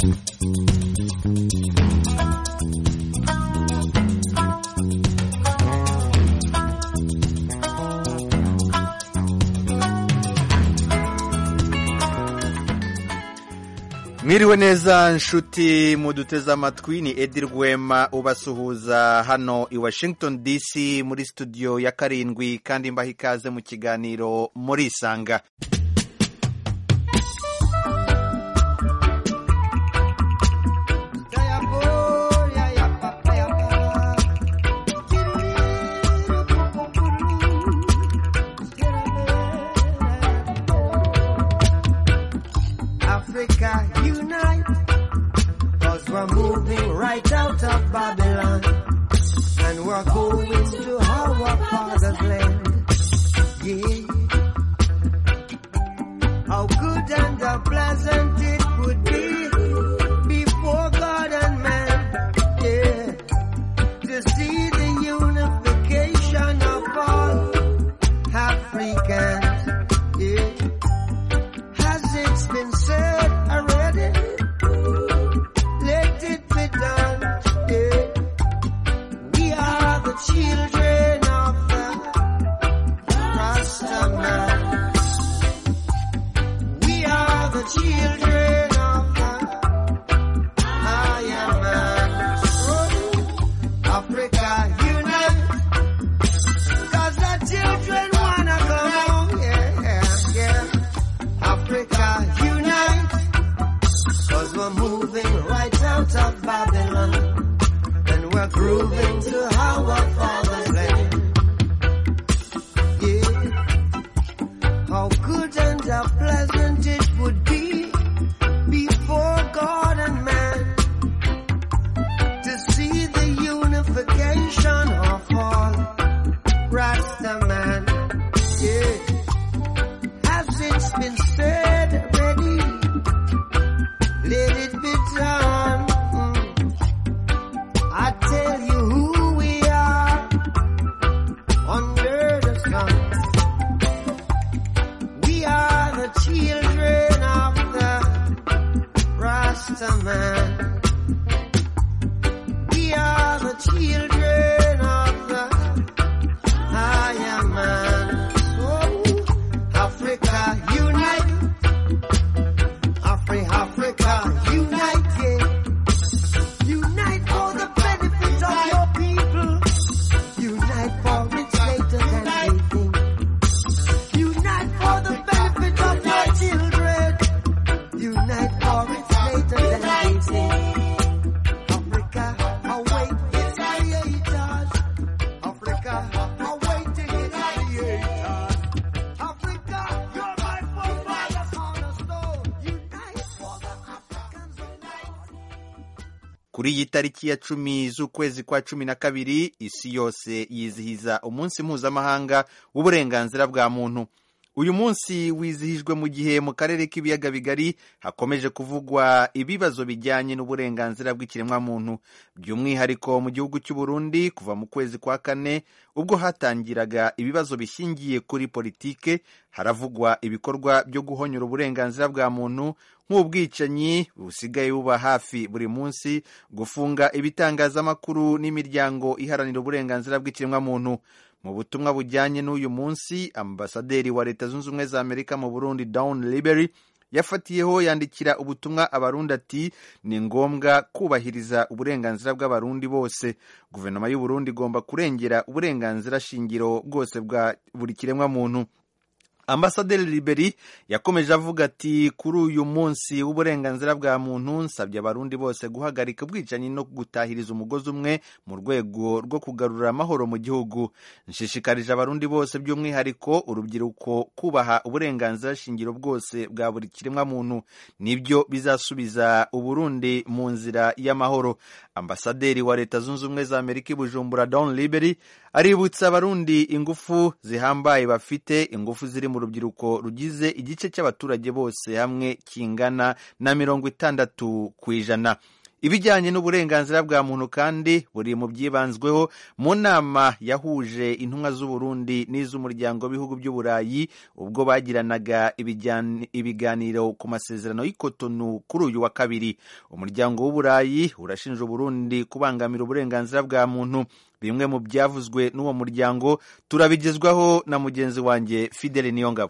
mwiriwe neza nshuti muduteze amatwi ni edi rwema ubasuhuza hano i washington dc muri studio ya karindwi kandi mbaha ikaze mu kiganiro muri isanga Africa unite, cause we're moving right out of Babylon, and we're going to our father's land. Yeah. How good and how pleasant it would be before God and man. Yeah. To see the unification of all Africans. Yeah. Has it been said already? Let it be done. Yeah. We are the children of the Rasta man. We are the children of the Iron Man. Oh, Africa unite. Cause the children wanna come home. Yeah, yeah, yeah. Africa unite. Cause we're moving right out of Babylon. And we're grooving to our father's land. Yeah. How good and how pleasant it would be before God and man to see the unification of all Rasta man. Yeah. Has it been said already? Let it be done. Mm. I tell you who we are under the sun. We are the children of the Rasta man. We are the children of the higher man. So, Africa unite. Afri Africa unite. yeah. Unite for the benefit of your people. Unite for it's later than they think. Unite for the benefit of your children. Unite for it's later than they think. Africa, await its creators. Africa, awaiting its creators. Africa, you're my forefathers on a stone. Unite for the Africans unite. kuri iyi tariki ya cumi z'ukwezi kwa cumi na kabiri isi yose yizihiza umunsi mpuzamahanga w'uburenganzira bwa muntu uyu munsi wizihijwe mu gihe mu karere k'ibiyaga bigari hakomeje kuvugwa ibibazo bijyanye n'uburenganzira bw'ikiremwamuntu by'umwihariko mu gihugu cy'u Burundi kuva mu kwezi kwa kane ubwo hatangiraga ibibazo bishingiye kuri politike haravugwa ibikorwa byo guhonyora uburenganzira bwa muntu nk'ubwicanyi busigaye buba hafi buri munsi gufunga ibitangazamakuru n'imiryango iharanira uburenganzira bw'ikiremwamuntu mu butumwa bujyanye n'uyu munsi ambasaderi wa leta zunze ubumwe za amerika mu burundi down libery yafatiyeho yandikira ubutumwa abarundi ati ni ngombwa kubahiriza uburenganzira bw'abarundi bose guverinoma y'u Burundi igomba kurengera uburenganzira shingiro bwose bwa buri kiremwamuntu ambasaderi liberi yakomeje avuga ati kuri uyu munsi w'uburenganzira bwa muntu nsabye abarundi bose guhagarika ubwicanyi no gutahiriza umugozi umwe mu rwego rwo kugarura amahoro mu gihugu nshishikarije abarundi bose by'umwihariko urubyiruko kubaha uburenganzira shingiro bwose bwa buri kiremwamuntu nibyo bizasubiza uburundi mu nzira y'amahoro ambasaderi wa leta zunze ubumwe za amerika i bujumbura don liberi aributsa abarundi ingufu zihambaye bafite ingufu ziri mu rubyiruko rugize igice cy'abaturage bose hamwe kingana na mirongo itandatu ku ijana ibijyanye n'uburenganzira bwa muntu kandi buri mu byibanzweho mu nama yahuje intumwa z'uburundi n'iz'umuryango w'ibihugu by'uburayi ubwo bagiranaga ibijyan- ibiganiro ku masezerano y'ikotonu kuri uyu wa kabiri umuryango w'uburayi urashinja uburundi kubangamira uburenganzira bwa muntu bimwe mu byavuzwe n'uwo muryango turabigezwaho na mugenzi wanjye fidele niyongabo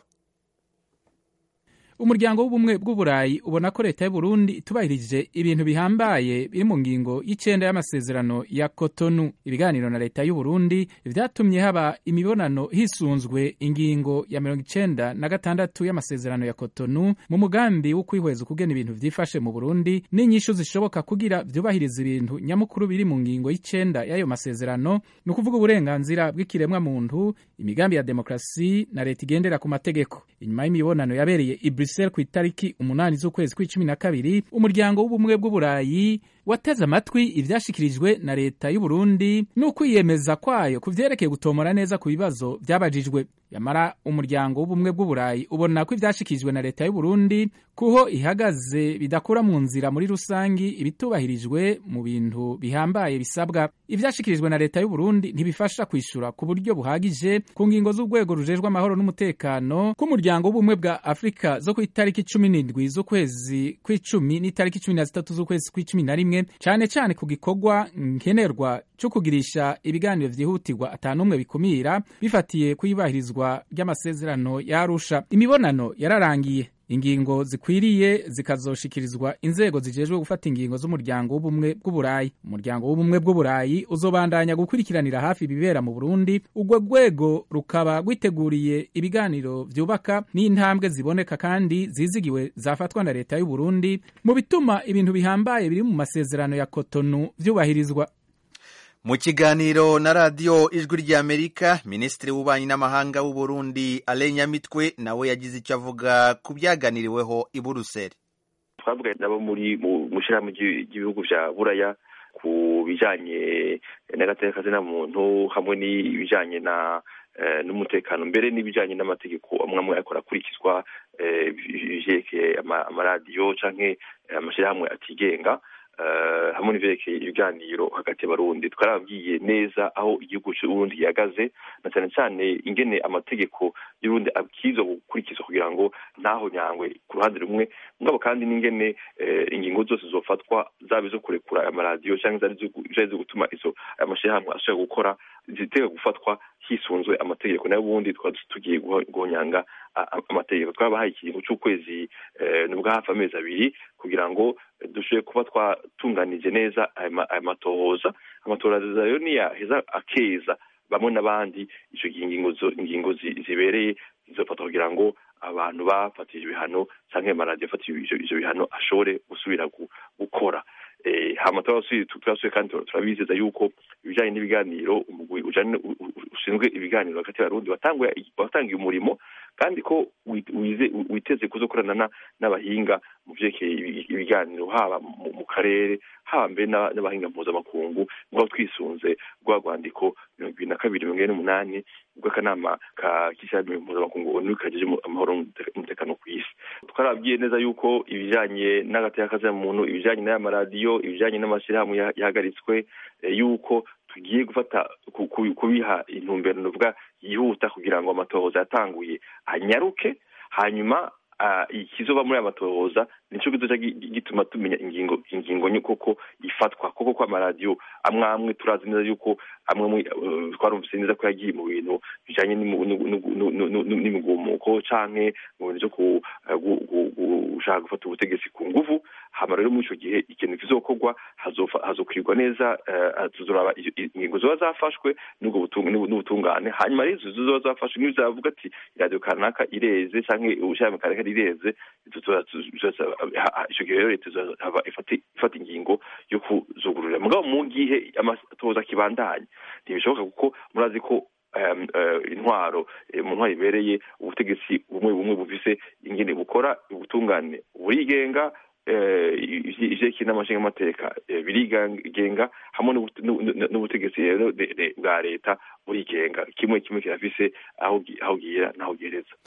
umuryango w'ubumwe bw'uburayi ubona ko leta y'uburundi itubahirije ibintu bihambaye biri mu ngingo y'icenda y'amasezerano ya kotonu ibiganiro na leta y'uburundi vyatumye haba imibonano hisunzwe ingingo ya mirongo icenda na gatandatu y'amasezerano ya kotonu mu mugambi wo kwihweza ukugena ibintu vyifashe mu burundi n'inyishu zishoboka kugira vyubahiriza ibintu nyamukuru biri mu ngingo y'icenda y'ayo masezerano ni ukuvuga uburenganzira bw'ikiremwa muntu imigambi ya demokrasi na leta igendera ku mategeko inyuma y'imibonano yabereye i Brussels ku itariki umunani z'ukwezi kw'icumi na kabiri umuryango w'ubumwe bw'uburayi wateze amatwi ivyashikirijwe na leta y'uburundi n'ukwiyemeza kwayo ku vyerekeye gutomora neza ku bibazo vyabajijwe yamara umuryango w'ubumwe bw'uburayi ubona ko ivyashikirijwe na leta y'uburundi kuho ihagaze bidakura mu nzira muri rusangi ibitubahirijwe mu bintu bihambaye bisabwa ivyashikirijwe na leta y'uburundi ntibifasha kwishura ku buryo buhagije ku ngingo z'urwego rujejwe amahoro n'umutekano k'umuryango w'ubumwe bwa afurika zo ku itariki cumi n'indwi z'ukwezi kw'icumi n'itariki cumi na zitatu z'ukwezi kw'icumi na rimwe cane cane ku gikorwa nkenerwa co kugirisha ibiganiro vyihutirwa atanumwe bikumira bifatiye kuyubahirizwa ry'amasezerano ya Arusha imibonano yararangiye ingingo zikwiriye zikazoshikirizwa inzego zijejwe gufata ingingo z'umuryango w'ubumwe bw'uburayi umuryango w'ubumwe bw'uburayi uzobandanya gukurikiranira hafi ibibera mu burundi urwo rwego rukaba rwiteguriye ibiganiro vyubaka n'intambwe ziboneka kandi zizigiwe zafatwa na leta y'uburundi mu bituma ibintu bihambaye biri mu masezerano ya kotonu vyubahirizwa mu kiganiro na radiyo ijwi ry'amerika minisitiri w'ububanyi n'amahanga w'u Burundi alain nyamitwe nawe yagize icyo avuga ku byaganiriweho i buruseli twavuganye nabo muri mu ishyirahamwe ry'ibihugu bya buraya ku bijyanye n'agateka kazina muntu hamwe n'ibijyanye na n'umutekano mbere n'ibijyanye n'amategeko amwe amwe ariko arakurikizwa ibyerekeye amaradiyo cyangwa amashyirahamwe atigenga hamwe n'ibyerekeye ibiganiro hagati y'abarundi twarababwiye neza aho igihugu cy'uburundi gihagaze na cyane cyane ingene amategeko y'urundi abwirizwa gukurikizwa kugira ngo ntaho nyangwe ku ruhande rumwe mugabo kandi n'ingene ingingo zose zofatwa zaba izo kurekura amaradiyo cyangwa zari zo gutuma izo amashyirahamwe ashobora gukora zitega gufatwa hisunzwe amategeko nayo ubundi twaba tugiye guhonyanga amategeko twabahaye ikiringo cy'ukwezi nubwo hafi amezi abiri kugira ngo dushobore kuba twatunganije neza aya matohoza amatohoza rero niyaheza akeza bamwe n'abandi icyo gihe ingingo zibereye zizofatwa kugira ngo abantu bafatije ibihano cyangwa amaradiyo afatije ibyo bihano ashobore gusubira gukora hama turasuye kandi turabizeza yuko ibijyanye n'ibiganiro umugwi ushinzwe ibiganiro hagati y'abarundi watangiye umurimo kandi ko witeze kuzokorana n'abahinga mu byerekeye ibiganiro haba mu karere haba mbere n'abahinga mpuzamakungu nk'aho twisunze rwa rwandiko mirongo ibiri na kabiri mirongo ine n'umunani rw'akanama k'ishyirahamwe mpuzamakungu onu kagejeje amahoro n'umutekano ku isi twarabwiye neza yuko ibijyanye n'agateka muntu ibijyanye n'aya maradiyo ibijyanye n'amashyirahamwe yahagaritswe yuko tugiye gufata kubiha intumbero nuvuga yihuta kugira ngo amatohoza yatanguye anyaruke hanyuma ikizoba muri aya matohoza nicyo kizoca gituma tumenya ingingo ingingo koko ifatwa koko ko amaradiyo amwe amwe turazi neza yuko amwe twarumvise neza ko yagiye mu bintu bijyanye n'imigumuko canke mu bintu byo gushaka gufata ubutegetsi ku nguvu hama rero muri icyo gihe ikintu kizokorwa hazokwirwa neza tuzoraba ingingo ziba zafashwe n'ubutungane hanyuma rero izo ziba zafashwe niyo zavuga ati iradiyo kanaka ireze canke ubushake kanaka rireze icyo gihe rero leta ifata ingingo yo kuzugururira mugabo mu gihe amatohoza akibandanya ntibishoboka kuko murazi ko intwaro mu ntwaro ibereye ubutegetsi bumwe bumwe bufise ingene bukora ubutungane burigenga ivyerekeye n'amashinga amateka birigenga hamwe n'ubutegetsi rero bwa leta burigenga kimwe kimwe kirafise aho gira n'aho gihereza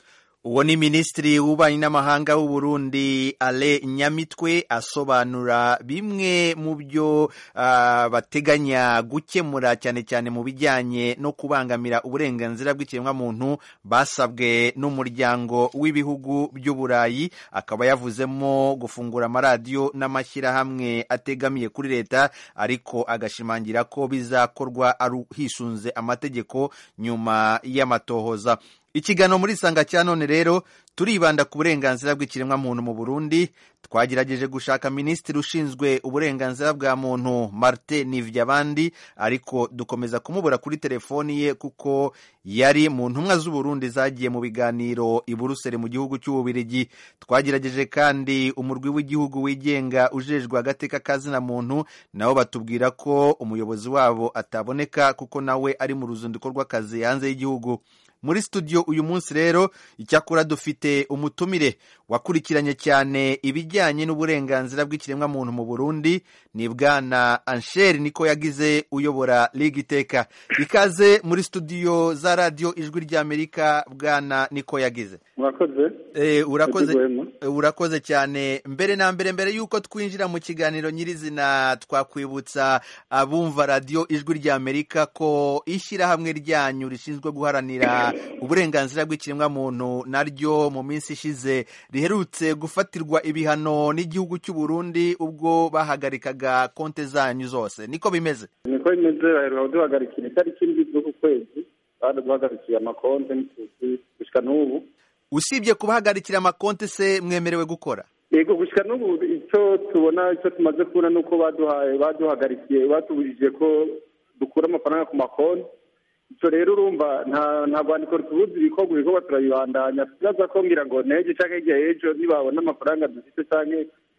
uwo ni minisitiri w'ububanyi n'amahanga w'u Burundi ale nyamitwe asobanura bimwe mu byo ah, bateganya gukemura cyane cyane mu bijyanye no kubangamira uburenganzira bw'ikiremwamuntu basabwe n'umuryango w'ibihugu by'uburayi akaba yavuzemo gufungura amaradiyo n'amashyirahamwe ategamiye kuri leta ariko agashimangira ko bizakorwa ari hisunze amategeko nyuma y'amatohoza ikiganiro muri isanga cya none rero turibanda ku burenganzira bw'ikiremwamuntu mu burundi twagerageje gushaka minisitiri ushinzwe uburenganzira bwa muntu martin nivyabandi ariko dukomeza kumubura kuri telefoni ye kuko yari mu ntumwa z'uburundi zagiye mu biganiro i buruseli mu gihugu cy'ububirigi twagerageje kandi umurwi w'igihugu wigenga ujejwe agateka kazina muntu nabo batubwira ko umuyobozi wabo ataboneka kuko nawe ari mu ruzinduko rw'akazi hanze y'igihugu muri studio uyu munsi rero icyakora dufite umutumire wakurikiranye cyane ibijyanye n'uburenganzira bw'ikiremwamuntu mu burundi ni bwana ansheri niko yagize uyobora liga iteka ikaze muri studio za radiyo ijwi ry'amerika bwana niko yagize murakoze Eh, urakoze Yego, eh, urakoze cyane mbere na mbere mbere y'uko twinjira mu kiganiro nyirizina twakwibutsa abumva radiyo ijwi ry'amerika ko ishyirahamwe ryanyu rishinzwe guharanira uburenganzira bw'ikiremwamuntu naryo mu minsi ishize riherutse gufatirwa ibihano n'igihugu cy'u Burundi ubwo bahagarikaga konte zanyu zose niko bimeze niko bimeze baheruka kuduhagarikira itariki ndwi z'uku kwezi baduhagarikiye amakonte n'ituzi gushyika n'ubu usibye kubahagarikira amakonte se mwemerewe gukora yego gushyika n'ubu icyo tubona icyo tumaze kubona ni uko baduhaye baduhagarikiye batubujije ko dukura amafaranga ku makonti icyo rero urumva nta nta rwandiko rutubuza ibikorwa ibikorwa turabibandanya tubaza ko ngira ngo n'ejo cyangwa hirya y'ejo nibabona amafaranga dufite cyangwa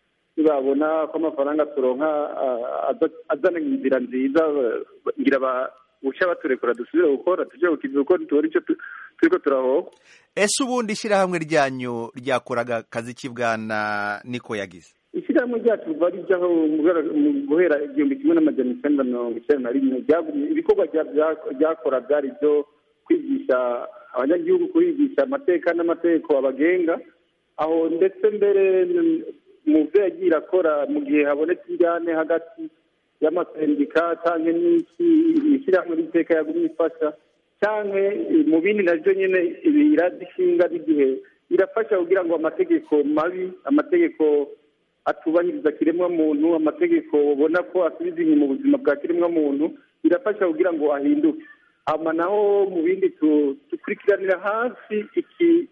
nibabona ko amafaranga turonka ah, aza- azana inzira nziza ba- ngira ba uca baturekura dusubire gukora tujye gukiza kuko tubona icyo tu- turiko turahoka ese ubundi ishyirahamwe ryanyu ryakoraga akazi ki bwana niko yagize ishyirahamwe ryacu riva rijyaho mu guhera- mu guhera igihumbi kimwe n'amajana icyenda mirongo icyenda na rimwe ryagumye- ibikorwa rya- bya- ryakora byari ibyo kwigisha abanyagihugu kubigisha amateka n'amategeko abagenga aho ndetse mbere n- mu byo yagiye irakora mu gihe habonetse injyane hagati y'amasendika cyangwa n'iki ishyirahamwe ry'iteka yagumye ifasha cyangwa mu bindi nabyo nyine ibi iradishinga n'igihe irafasha kugira ngo amategeko mabi amategeko atubahiriza kiremwamuntu amategeko ubona ko asubiza inyuma ubuzima bwa kiremwamuntu birafasha kugira ngo ahinduke hama naho mu bindi tu- dukurikiranira hafi iki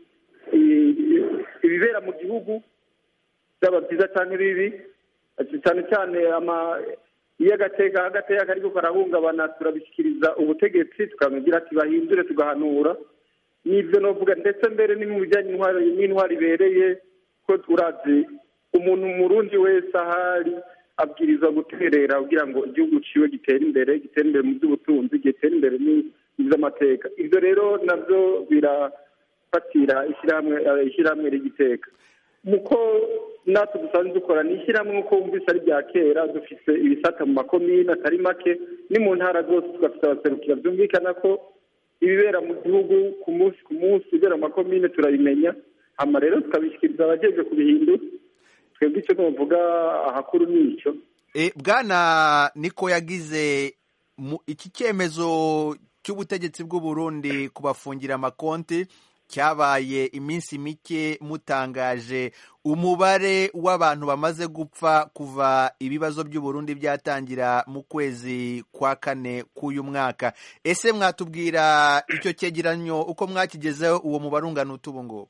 i- ibibera mu gihugu byaba byiza cyane bibi cyane cyane ama iyo agateka agateka kariko karahungabana turabishyikiriza ubutegetsi tukamubwira ati bahindure tugahanura n'ibyo novuga ndetse mbere ni mu bijyanye n'intwari n'intwari ibereye ko urazi umuntu murundi wese ahari abwirizwa guterera kugira ngo igihugu ciwe gitere imbere gitere imbere mu by'ubutunzi gitere imbere n'iby'amateka ibyo rero nabyo birafatira ishyirahamwe eh, ishyirahamwe rigiteka muko natwe dusanzwe dukora ni ishyirahamwe nk'uko wumvise ari rya kera dufite ibisata mu makomine atari make ni mu ntara zose tugafite abaserukira byumvikana ko ibibera mu gihugu ku munsi ku munsi ibibera mu makomine turabimenya hama rero tukabishyikiriza abajejwe kubihindura twebwe icyo tuvuga ahakuru ni icyo E, bwana niko yagize mu- iki cyemezo cy'ubutegetsi bw'u Burundi kubafungira amakonti cyabaye iminsi mike mutangaje umubare w'abantu bamaze gupfa kuva ibibazo by'u Burundi byatangira mu kwezi kwa kane k'uyu mwaka ese mwatubwira icyo cyegeranyo uko mwakigezeho uwo mubare ungana utu ubu ngubu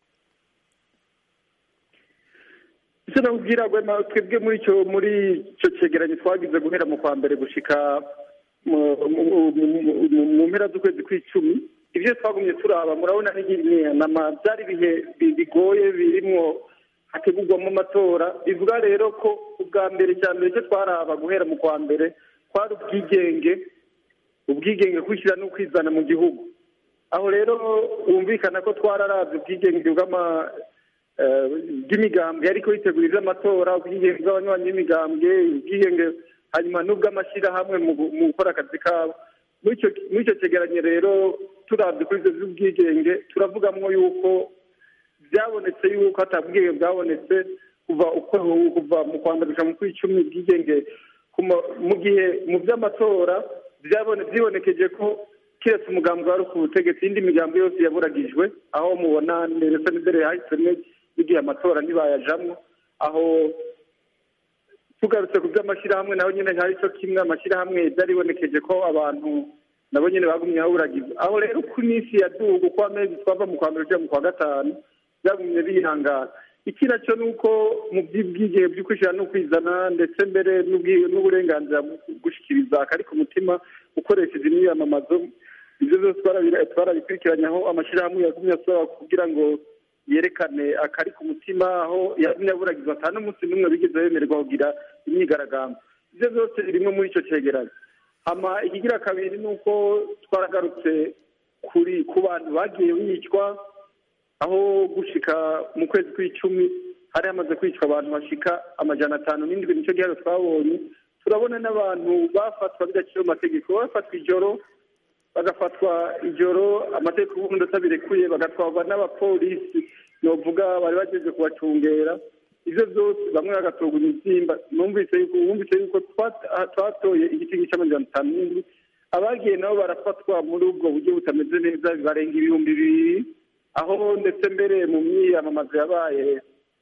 icyo nakubwira Rwema, twebwe muri icyo muri icyo cyegeranyo twagize guhera mu kwa mbere gushika mu- mu- mu- mu- mu mpera z'ukwezi kw'icumi ibyo twagumye turaba murabona n'inama byari ibihe bi- bigoye birimwo hategurwamo amatora bivuga rero ko ubwa mbere cya mbere icyo twaraba guhera mu kwa mbere kwari ubwigenge ubwigenge kwishyira no kwizana mu gihugu aho rero wumvikana ko twararavye ubwigenge bw'ama eh, bw'imigambwe ariko yitegurira amatora ubwigenge bw'abanywanyi b'imigambwe ubwigenge hanyuma n'ubw'amashyirahamwe mu gu- mu gukora akazi kabo muri icyo muri icyo cyegeranyo rero turavye kuri ivyo vy'ubwigenge turavugamwo yuko byabonetse yuko hatabwiye bwabonetse kuva uko kuva mu kwanda guca mu kw'icumi bwigenge kuma- mu gihe mu by'amatora byabone byibonekeje ko keretse umugambi wari ku butegetsi indi migambi yose yaburagijwe aho mubona ndetse n'imbere yahisemo n'igihe amatora ntibayajamwo aho tugarutse ku by'amashyirahamwe naho nyine hari cyo kimwe amashyirahamwe byaribonekeje ko abantu nabo nyine bagumye baburagiza aho rero ku minsi ya dugu uko amezi twava mu kwa mbere ujya mu kwa gatanu byagumye bihangana iki nacyo ni uko mu by'ubwigenge byo kwishyira no kwizana ndetse mbere n'ubwi- n'uburenganzira bwo gushyikiriza akari ku mutima ukoresheje imyiyamamazo ibyo byose twarabi- twarabikurikiranye aho amashyirahamwe yagumye asaba kugira ngo yerekane akari ku mutima aho yagumye aburagiza ata n'umunsi n'umwe bigeze bemererwa kugira imyigaragambyo ibyo byose birimo muri icyo cyegeranyo hama ikigira kabiri ni uko twaragarutse kuri ku bantu bagiye bicwa aho gushika mu kwezi kw'icumi hari hamaze kwicwa abantu bashika amajana atanu n'indwi nicyo gihano twabonye turabona n'abantu bafatwa bidaciye mu mategeko bafatwa ijoro bagafatwa ijoro amategeko y'ubundi atabirekuye bagatwarwa n'abapolisi novuga bari bageze kubacungera ivyo byose bamwe bagatorwa imibyimba numvise yuko wumvise yuko twat- ah, twatoye igiti cy'amajana atanu n'indwi abagiye nabo barafatwa muri ubwo buryo butameze neza barenga ibihumbi bibiri aho ndetse mbere mu myiyamamazo yabaye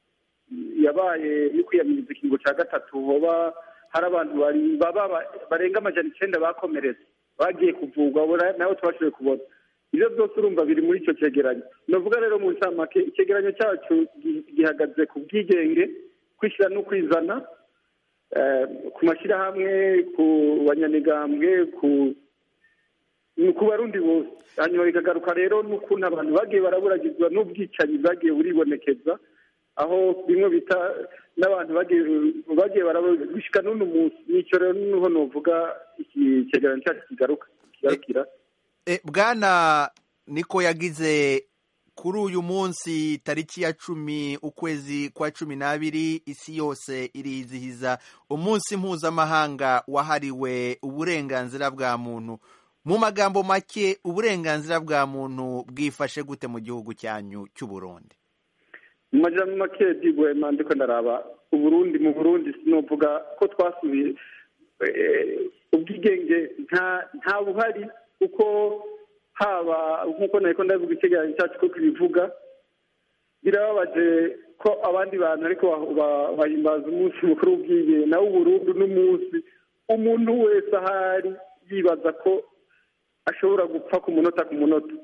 yabaye yo kwiyamiriza ikingo cya gatatu hoba hari abantu bari baba ba- barenga amajana icyenda bakomeretse bagiye kuvurwa abo na- nabo tubashoboye kubona ibyo byose urumva biri muri icyo cyegeranyo navuga rero mu ncamake icyegeranyo cyacu gi- gihagaze ku bwigenge kwishyira no kwizana eh, ku mashyirahamwe ku banyamigambwe ku ni ku barundi bose hanyuma bikagaruka rero n'ukuntu abantu bagiye baraburagizwa n'ubwicanyi bwagiye buribonekeza aho bimwe bita n'abantu bagiye bagiye barabushyika n'uno munsi nicyo rero niho novuga iki cyegeranyo cyacu kigaruka kigarukira E, bwana niko yagize kuri uyu munsi tariki ya cumi ukwezi kwa cumi n'abiri isi yose irizihiza umunsi mpuzamahanga wahariwe uburenganzira bwa muntu mu magambo make uburenganzira bwa muntu bwifashe gute mu gihugu cyanyu cy'u Burundi mu majambo make digwema ndiko ndaraba uburundi mu burundi sinovuga ko twasubiye eh, ubwigenge nta nta buhari kuko haba nk'uko nariko ndavuga icyegeranyo cyacu ko kibivuga birababaje ko abandi bantu ariko ba- ba- bahimbaza umunsi mukuru w'ubwigenge nawe uburundi n'umunsi umuntu wese ahari yibaza ko ashobora gupfa ku munota ku munota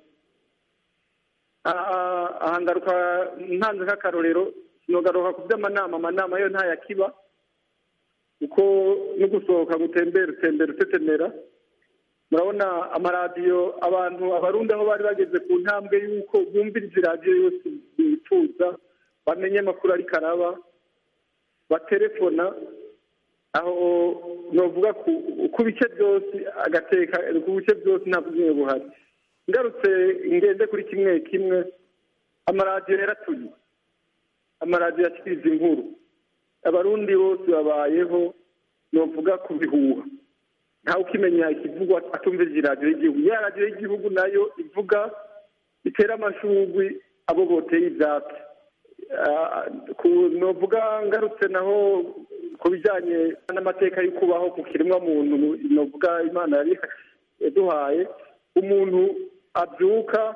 aha aha ngaruka ntanze nk'akarorero sinogaruka ku by'amanama amanama yo ntayakiba kuko no gusohoka gutembera utembera utetemera murabona amaradiyo abantu abarundi aho bari bageze ku ntambwe y'uko bumviriza iradiyo yose bifuza bamenye amakuru ariko araba baterefona aho novuga ku ku bice byose agateka ku bice byose nta bwiyunge buhari ngarutse ngende kuri kimwe kimwe amaradiyo yaratuye amaradiyo yashyize inkuru abarundi bose babayeho novuga ku bihuha ntawe ukimenya ikivugwa atumviriza iradiyo y'igihugu ya radiyo y'igihugu nayo ivuga itera amashugwi abo boteye ibyatsi Ah, ku- novuga ngarutse naho ku bijyanye n'amateka yo kubaho ku kiremwa muntu novuga imana yari yaduhaye umuntu abyuka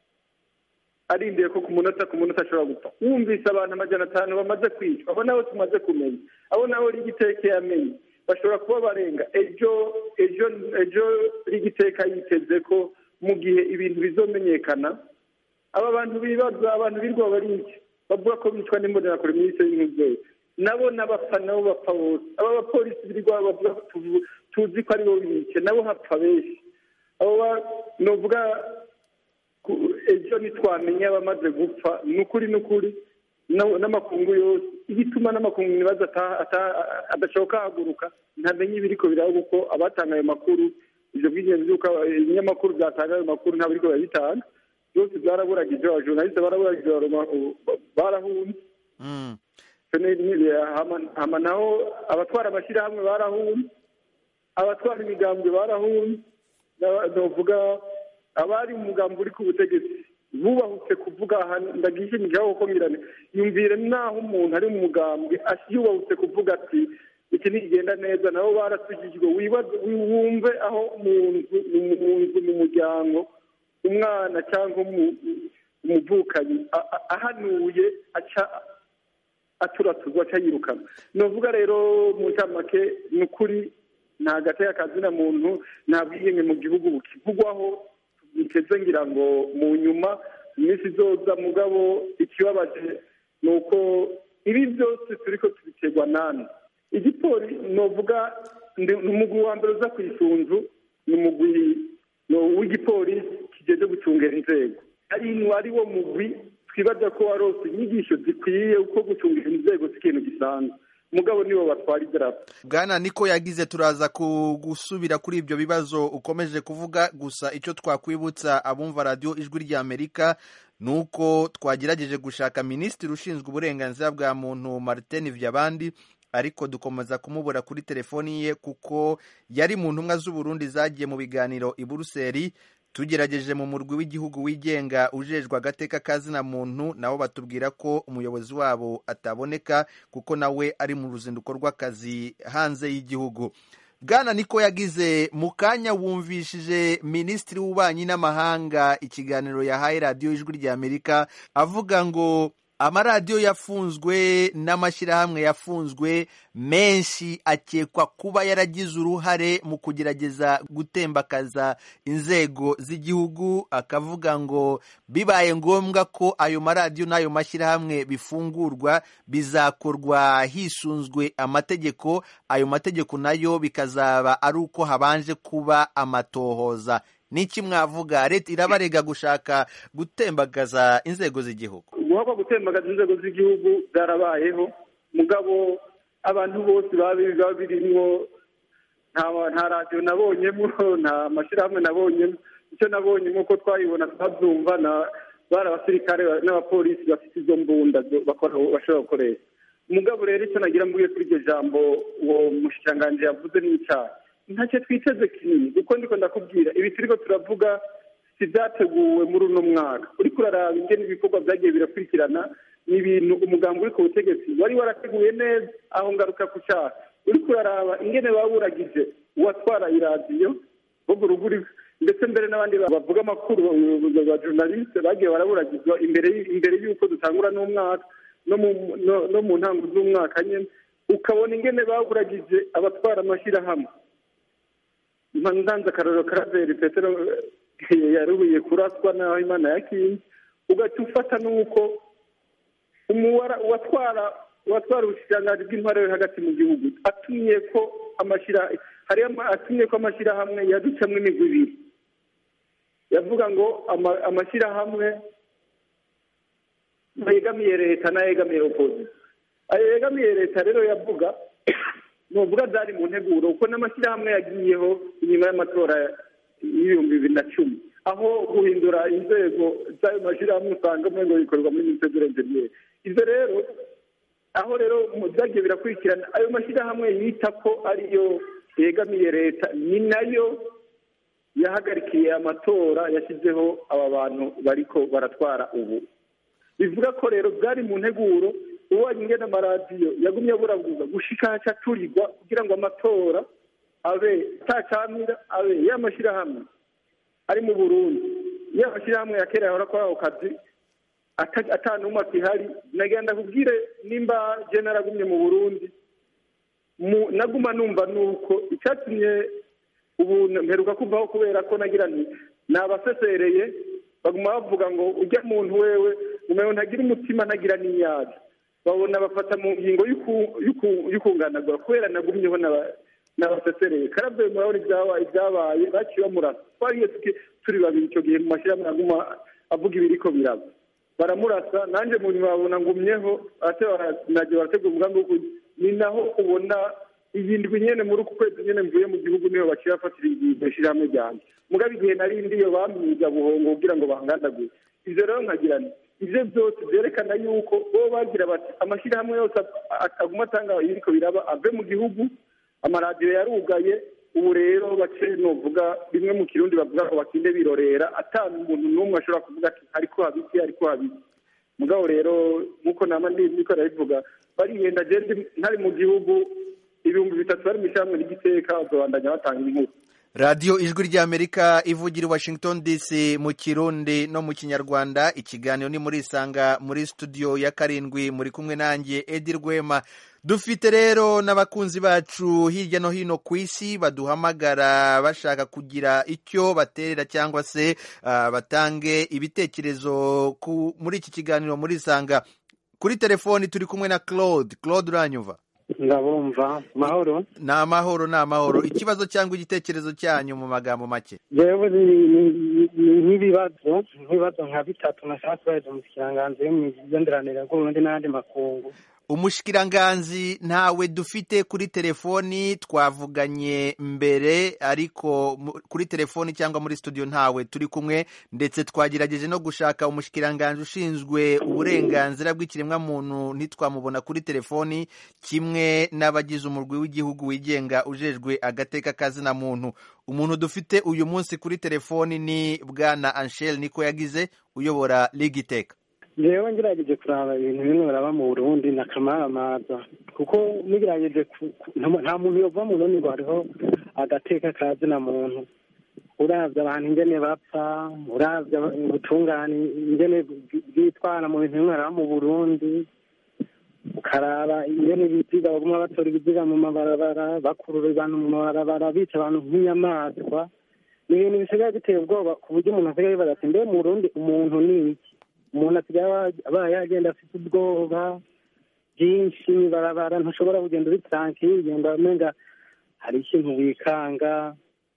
arindiye ko ku munota ku munota ashobora gupfa wumvise abantu amajana atanu bamaze kwicwa abo nabo tumaze kumenya abo nabo rigiteka yamenye bashobora kuba barenga ejo ejo ejo rigiteka yiteze ko mu gihe ibintu bizomenyekana aba bantu bibaza abantu birwa bariki bavuga ko bicwa n'imbonerakure muri isi y'umubyeyi nabo n'abapfa nabo bapfa bose aba bapolisi birirwa bavuga ko tuvu- tuzi ko aribo bice nabo hapfa benshi abo ba- novuga ku- ejo ntitwamenya abamaze gupfa ni ukuri ni ukuri na- n'amakungu yose igituma n'amakungu nibaza ata- ata- adashoboka haguruka ntamenye ibiriko biraba kuko abatanga ayo makuru ibyo bw'ingenzi by'uko ibinyamakuru byatanga ayo makuru ntabwo biriko birabitanga byose byaraburagije abajournaliste baraburagije baroma- barahunze Mm. Ni- ni- hama- hama naho abatwara amashyirahamwe barahunze abatwara imigambwe barahunze N'aba- novuga abari mu mugambi uri ku butegetsi bubahutse kuvuga aha ndagishimijeho kuko ngirane yumvire naho umuntu ari mu mugambwe yubahutse kuvuga ati iki ntigenda neza nabo barasukijwe wibaze wumve aho mu nzu mu nzu mu muryango umwana cyangwa umu- umuvukanyi a- a- ahanuye aca aturatuzwa aca yirukana novuga rero mu ncamake ni ukuri nta gateka kazina muntu nta bwiyenge mu gihugu bukivugwaho biteze ngira ngo mu nyuma mu minsi izoza mugabo ikibabaje ni uko ibi byose turiko tubiterwa nani igipori novuga ndi- ni umugwi wa mbere uza ku isunzu ni umugwi no- w'igipolisi kijeje gucungera inzego ari ari wo mugwi twibaza ko warose inyigisho zikwiye uko gucungera inzego si ikintu gisanzwe mugabo nibo batwara idarapo bwana niko yagize turaza ku- gusubira kuri ibyo bibazo ukomeje kuvuga gusa icyo twakwibutsa abumva radiyo ijwi ry'amerika ni uko twagerageje gushaka minisitiri ushinzwe uburenganzira bwa muntu martin vyabandi ariko dukomeza kumubura kuri telefoni ye kuko yari mu ntumwa z'uburundi zagiye mu biganiro i buruseli tugerageje mu murwi w'igihugu wigenga ujejwe agateka kazina muntu nabo batubwira ko umuyobozi wabo ataboneka kuko nawe ari mu ruzinduko rw'akazi hanze y'igihugu bwana niko yagize mu kanya wumvishije minisitiri w'ububanyi n'amahanga ikiganiro yahaye radiyo ijwi ry'amerika avuga ngo amaradiyo yafunzwe n'amashyirahamwe yafunzwe menshi akekwa kuba yaragize uruhare mu kugerageza gutembakaza inzego z'igihugu akavuga ngo bibaye ngombwa ko ayo maradiyo n'ayo mashyirahamwe bifungurwa bizakorwa hisunzwe amategeko ayo mategeko nayo bikazaba ari uko habanje kuba amatohoza niki mwavuga leta irabarega gushaka gutembagaza inzego z'igihugu guhabwa gutembagaza inzego z'igihugu byarabayeho mugabo abantu bose baba baba birimwo nta nta radiyo nabonyemo nta mashyirahamwe nabonyemo icyo nabonye nk'uko twayibona twabyumva na bari abasirikare n'abapolisi bafite izo mbunda zo bakora bashobora gukoresha umugabo rero icyo nagira mvuye kuri iryo jambo uwo mushikiranganji yavuze ni icyaha ntacyo twiteze kinini kuko ndiko ndakubwira ibi turiko turavuga si byateguwe muri uno mwaka uriko uraraba ingene ibikorwa byagiye birakurikirana ni ibintu umugambi uri ku butegetsi wari warateguye neza aho ngaruka ku cyaha uriko uraraba ingene baburagije uwatwara iradiyo bogo ruguri ndetse mbere n'abandi bavuga amakuru ba journaliste bagiye baraburagizwa imbere y- imbere y'uko dutangura n'umwaka no mu no- no mu ntango z'umwaka nyene ukabona ingene baburagije abatwara amashyirahamwe ndanze akarorero karaveri petero eh, yarubiye kuraswa naho imana yakinze ugaca ufata n'uko umuwara uwatwara uwatwara ubushikiranganji bw'intwaro yo hagati mu gihugu atumye ko amashyira hariyo ama- atumye ko amashyirahamwe yaducamwo imigwi ibiri yavuga ngo ama- amashyirahamwe yegamiye leta n'ayegamiye opozisiyo ayo yegamiye leta rero yavuga nuvuga byari mu nteguro kuko n'amashyirahamwe yagiyeho inyuma y'amatora y'ibihumbi bibiri na cumi aho guhindura inzego z'ayo mashyirahamwe usanga ngo bikorwa muri minisiteri y'uburenganzira ibyo rero aho rero mu byagiye birakurikirana ayo mashyirahamwe yita ko ariyo yegamiye leta ni nayo yahagarikiye amatora yashyizeho aba bantu bariko baratwara ubu bivuga ko rero byari mu nteguro ubonye ingene amaradiyo yagumye aburabuza gushika haca aturirwa kugira ngo amatora abe atacamira abe y'amashyirahamwe ari mu burundi iyo amashyirahamwe ya kera yahora akora ako kazi ata- ata n'umwe akihari nagenda kubwire nimba je naragumye mu burundi mu- naguma numva nuko icyatumye ubu mperuka kuvaho kubera ko nagira nti nabasesereye baguma bavuga ngo ujya muntu wewe umewe ntagira umutima ntagira n'inyazi babona bafata mu ngingo y'uku- y'uku- y'ukunganagura kubera nagumyeho n'aba- n'abasesereye karabe murabona ibyabaye ibyabaye baciye bamurasa twariye tuki- turi babiri icyo gihe mu mashyirahamwe aguma avuga ibiriko biraba baramurasa nanjye mu nyuma babona ngumyeho ate nagiye barategura umugambi wo kuj- ni naho ubona iyi ndwi nyene muri uku kwezi nyene mvuye mu gihugu niho baciye bafatira iryo shirahamwe ryanjye mugabo igihe nari ndiyo bamwiga buhongo kugira ngo bangandagure ivyo rero nkagira nti ivyo byose vyerekana yuko bo bagira bati amashyirahamwe yose ag- aguma atanga ibiriko biraba ave mu gihugu amaradiyo yarugaye ubu rero bace novuga bimwe mu kirundi bavuga ngo bakinde birorera ata umuntu n'umwe ashobora kuvuga ati ariko habiki ariko habiki mugabo rero nk'uko nama niko ndabivuga barihenda jewe ntari mu gihugu ibihumbi bitatu bari mu ishyirahamwe ry'igiteka bazobandanya batanga inkuru radiyo ijwi ry'amerika ivugira i washington dc mu kirundi no mu kinyarwanda ikiganiro ni muri isanga muri studio ya karindwi muri kumwe nanjye edi rwema dufite rero n'abakunzi bacu hirya no hino ku isi baduhamagara bashaka kugira icyo baterera cyangwa se ah, batange ibitekerezo ku- muri iki kiganiro muri isanga kuri telefoni turi kumwe na claude claude uranyumva ndabumva mahoro ni amahoro ni amahoro ikibazo cyangwa igitekerezo cyanyu mu magambo make jewe ni- ni- ni nk'ibibazo nk'ibibazo nka bitatu nashaka kubahiriza mu kiranganzo yo mu migenderanire bw'uburundi n'ayandi makungu umushikiranganzi ntawe dufite kuri telefoni twavuganye mbere ariko mu- kuri telefoni cyangwa muri studio ntawe turi kumwe ndetse twagerageje no gushaka umushikiranganzi ushinzwe uburenganzira bw'ikiremwamuntu ntitwamubona kuri telefoni kimwe n'abagize umurwi w'igihugu wigenga ujejwe agateka kazina muntu umuntu dufite uyu munsi kuri telefoni ni bwana anshel niko yagize uyobora ligiteka jewe ngerageje kuraba ibintu bimwe biraba mu burundi na kamaramaza kuko nigerageje ku- ku- nta- nta muntu yova mu burundi ngo hariho agateka kazina muntu uravye abantu ingene bapfa uravye aba- ubutungane ingene bwi- bwitwara mu bintu bimwe biraba mu burundi ukaraba ingene ibiziga baguma batora ibiziga mu mabarabara bakurura abantu mu mabarabara bica abantu nk'inyamaswa ni ibintu bisigaye biteye ubwoba ku buryo umuntu asigaye yibaza ati mbe mu burundi umuntu ni iki umuntu asigaye aba- abaye yagenda afite ubwoba bwinshi barabara ntushobora kugenda uri tranquille ugenda umenga hari ikintu wikanga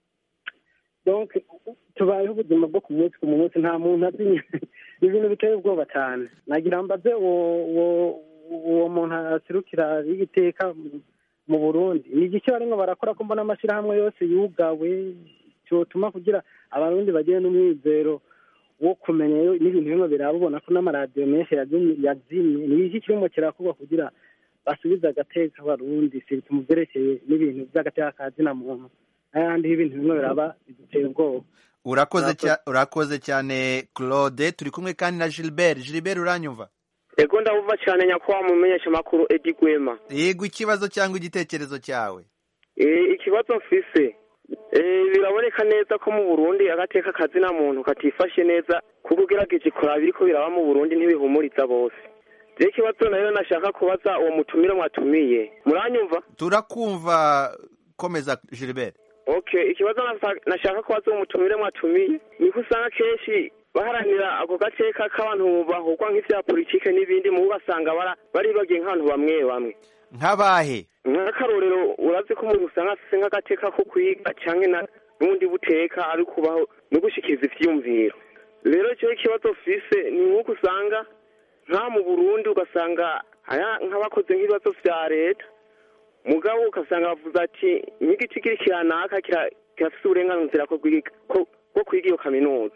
donc tubayeho ubuzima bwo ku munsi ku munsi nta muntu azi ni ibintu biteye ubwoba cyane nagira mbaze uwo uwo uwo muntu aserukira y'igiteka mu burundi ni igiki barimo barakora ko mbona amashyirahamwe yose yugawe cyotuma kugira abarundi bagire n'umwizero wo kumenya yo- n'ibintu bimwe biraba ubona ko n'amaradiyo menshi yazimye yazimye ni iki kirimo kirakorwa kugira basubize agateka abarundi si mu byerekeye n'ibintu by'agateka ka zina muntu n'ayandi y'ibintu bimwe biraba biduteye ubwoba urakoze Urakoze. cya- urakoze cyane claude turi kumwe kandi na gilbert gilbert uranyumva ego ndabumva cyane nyakubahwa mu menyeshamakuru edi gwema yego ikibazo cyangwa igitekerezo cyawe Eh, ikibazo mfise eh, biraboneka neza ko mu burundi agateka kazina muntu katifashe neza kuko ugerageje kuraba ibiriko biraba mu burundi ntibihumuriza bose rero ikibazo nayo nashaka kubaza uwo mutumire mwatumiye muranyumva turakumva komeza gilbert okay ikibazo nasa- nashaka kubaza uwo mutumire mwatumiye niko usanga kenshi baharanira ako gateka k'abantu bahugwa nk'ivya politike n'ibindi mu ugasanga bara- baribagiye nk'abantu bamwe bamwe nk'abahe nk'akarorero urazi ko umuntu usanga afise nk'agateka ko kwiga canke na n'ubundi buteka ari kubaho no gushikiriza ivyiyumviro rero ico ikibazo fise ni nk'uko usanga nka mu burundi ugasanga aya nk'abakoze nk'ibibazo vya leta mugabo ugasanga bavuze ati nk'igiti kiri kiranaka kira- kirafise uburenganzira ko kwiga- ko- bwo kwiga iyo kaminuza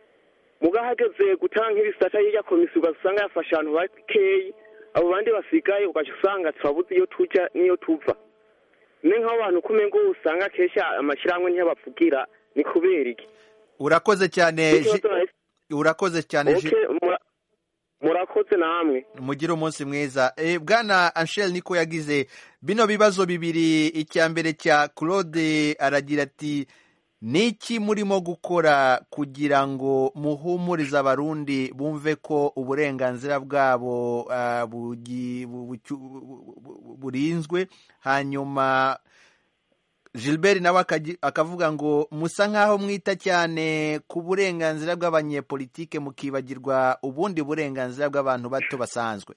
mugabo hageze gutanga nk'ibisata y'irya komisiyo ugasanga yafashe abantu bakeyi abo bandi basigaye ugaca usanga turabuze iyo tuja n'iyo tuva ni nk'aho bantu kumengo usanga kenshi amashyirahamwe ntiyabavugira ni kubera iki urakoze cyane Ji- Ikibazo nahise- urakoze cyane Ji- Okay, mura- murakoze namwe mugire umunsi mwiza Eh, bwana anshel niko yagize bino bibazo bibiri icya mbere cya claude aragira ati niki murimo gukora kugira ngo muhumurize abarundi bumve ko uburenganzira bwabo ah, bugi- bu- bucyu- bu- bu- burinzwe hanyuma gilbert nawe akagi- akavuga ngo musa nk'aho mwita cyane ku burenganzira bw'abanyepolitike mukibagirwa ubundi burenganzira bw'abantu bato basanzwe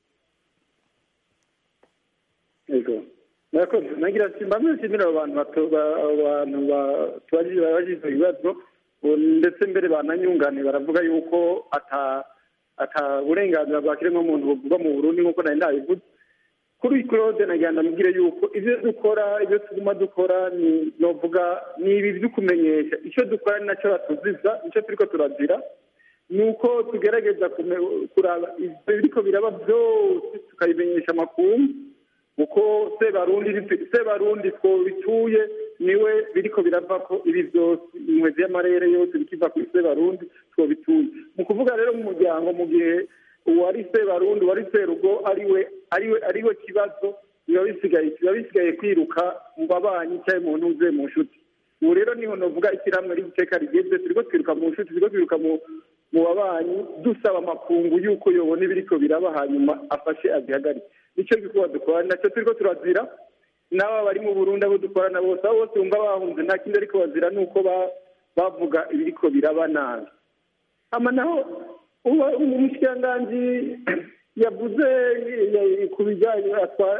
yego murakoze nagira ati mbamwe nshimira abo bantu bato ba- abo bantu ba- tubajije babajije ibibazo ubu ndetse mbere bananyungane baravuga yuko ata ata burenganzira bwa kiremwamuntu buvugwa mu burundi nk'uko nari ndabivuze kuri claude nagira ndamubwire yuko ibyo dukora ibyo tuguma dukora ni novuga ni ibi byo kumenyesha icyo dukora ni nacyo batuziza icyo turiko turazira ni uko tugerageza kume- kuraba ibyo biriko biraba byose tukabimenyesha amakungu uko sebarundi sebarundi two bituye niwe biriko birava ko ibi byose inkwezi y'amarere yose bikiva ku ise barundi twobitunze mu kuvuga rero mu muryango mu gihe uwari se barundi uwari serugo ariwe ariwe ariwe kibazo biba bisigaye biba bisigaye kwiruka mu babanyi cyangwa mu ntuze mu nshuti ubu rero niho navuga ishyirahamwe ry'iteka rigeze turiko twiruka mu nshuti turiko twiruka mu mu babanyi dusaba amakungu y'uko yobona ibiriko biraba hanyuma afashe azihagarike nicyo gikorwa dukora nacyo turiko turazira n'aba bari mu burundi abo dukorana bose abo bose bumva bahunze nta kindi ariko bazira ni uko ba- bavuga ibiriko biraba nabi hama naho uba- umushikiranganji yavuze ya- ku bijyanye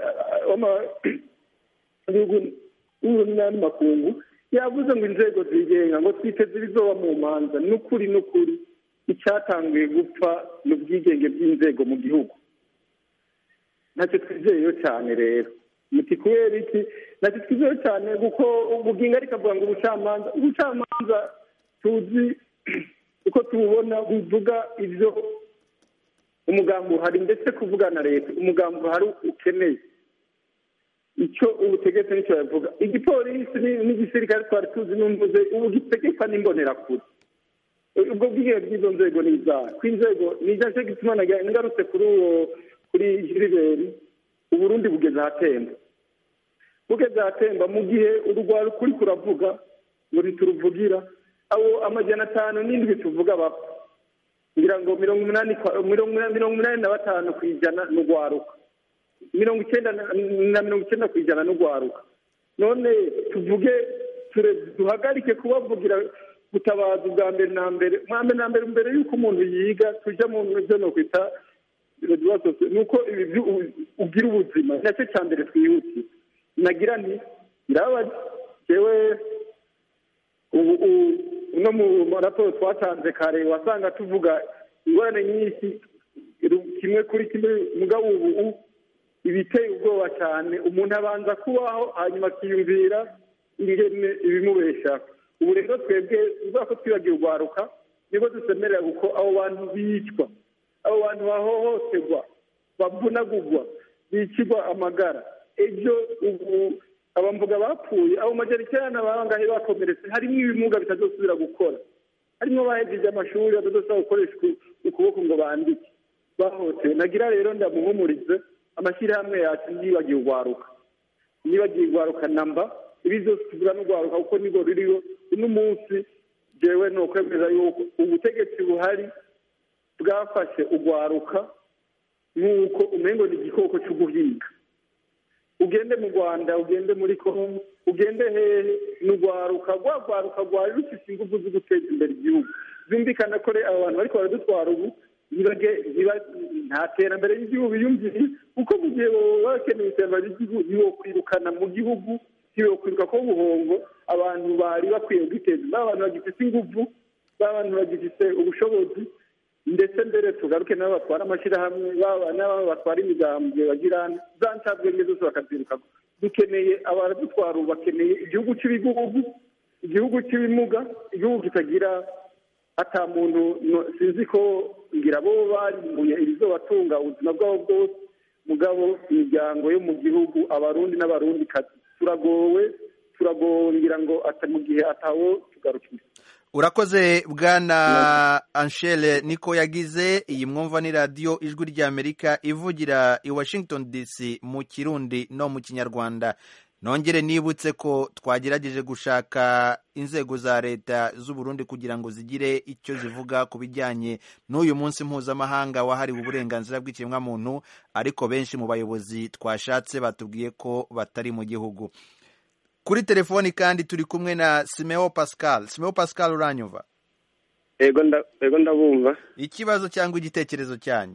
ibihugu n'andi makungu yavuze ngo inzego zigenga ngo twiteze ibizoba mu manza n'ukuri n'ukuri icyatanguye gupfa ni ubwigenge bw'inzego mu gihugu ntacyo twizeyeyo cyane rero muti kubera iki ntacyo twizeyeyo cyane kuko ubugingo ariko avuga ngo ubucamanza ubucamanza tuzi uko tububona buvuga ibyo umugambi uhari ndetse kuvuga na leta umugambi uhari ukeneye icyo ubutegetsi nicyo bavuga igipolisi ni- n'igisirikare twari tuzi n'umvuze ubu gitegekwa n'imbonerakure ubwo bwigenge bw'izo nzego ni izaha ko inzego ni icyo cyo gituma nagira ngarutse kuri uwo kuri jiriberi uburundi bugeze ahatemba bugeze ahatemba mu gihe urugwaro kuri kuravuga ngo ntituruvugira abo amajana atanu n'indwi tuvuga bapfa ngira ngo mirongo umunani kwa- mirongo umunani- mirongo umunani na batanu ku ijana ni urwaruka mirongo icyenda na na mirongo icyenda ku ijana ni urwaruka none tuvuge ture- duhagarike kubavugira gutabaza ubwa mbere na mbere bwa mbere na mbere mbere y'uko umuntu yiga tujya mu byo no kwita ni uko ibi byu- u- ugira ubuzima ni nacyo cya mbere twihutiye nagira nti birababaje jewe ubu ubu- no mu maraporo twatanze kare wasanga tuvuga ingorane nyinshi ru- kimwe kuri kimwe mugabo ubu u- ibiteye ubwoba cyane umuntu abanza kubaho hanyuma akiyumvira ingene ibimubeshaho ubu rero twebwe ubwo ko twibagiwe urwaruka nibwo dusemerera kuko abo bantu bicwa abo bantu bahohoterwa bavunagurwa bicirwa amagara ejo ubu abamvuga bapfuye abo majana icyenda bangahe bakomeretse harimo ibimuga bitazosubira gukora harimo bahejeje amashuri batazosubira gukoresha uku- ukuboko ngo bandike bahohotewe nagira rero ndamuhumurize amashyirahamwe yacu ntiyibagiwe urwaruka ntiyibagiwe urwaruka namba ibi byose tuvuga n'urwaruka kuko nibwo ruriho uno munsi jewe ni ukwemeza yuko ubutegetsi buhari bwafashe urwaruka nk'uko umengo ni igikoko cyo guhiga ugende mu rwanda ugende muri kongo ugende hehe ni urwaruka rwa rwaruka rwari rufite ingufu zo guteza imbere igihugu byumvikana ko rero abo bantu bariko baradutwara ubu ntibage- ntiba- nta terambere ry'igihugu biyumviriye kuko mu gihe baba bakeneye iterambere ry'igihugu ntibokwirukana mu gihugu ntibokwiruka ko buhongo abantu bari bakwiye kwiteza imbere abantu bagifite ingufu abantu bagifite ubushobozi ndetse mbere tugaruke n'abo batwara amashyirahamwe baba n'abo batwara imigambwe bagirana za ncabwenge zose bakazirukako dukeneye abaradutwara ubu bakeneye igihugu cy'ibihugu igihugu cy'ibimuga igihugu kitagira ata muntu no- sinzi ko ngira bo barimbuye ibizobatunga ubuzima bwabo bwose mugabo imiryango yo mu gihugu abarundi n'abarundi turagowe turagowe ngira ngo ata mu gihe atawo tugarukira urakoze bwana anshele niko yagize iyi mwumva ni radiyo ijwi ry'amerika ivugira i washington dc mu kirundi no mu kinyarwanda nongere nibutse ko twagerageje gushaka inzego za leta z'u Burundi kugira ngo zigire icyo zivuga ku bijyanye n'uyu munsi mpuzamahanga wahariwe uburenganzira bw'ikiremwamuntu ariko benshi mu bayobozi twashatse batubwiye ko batari mu gihugu kuri telefoni kandi turi kumwe na simeo pascal simeo pascal uranyumva ego nda- ego ndabumva ikibazo cyangwa igitekerezo cyanyu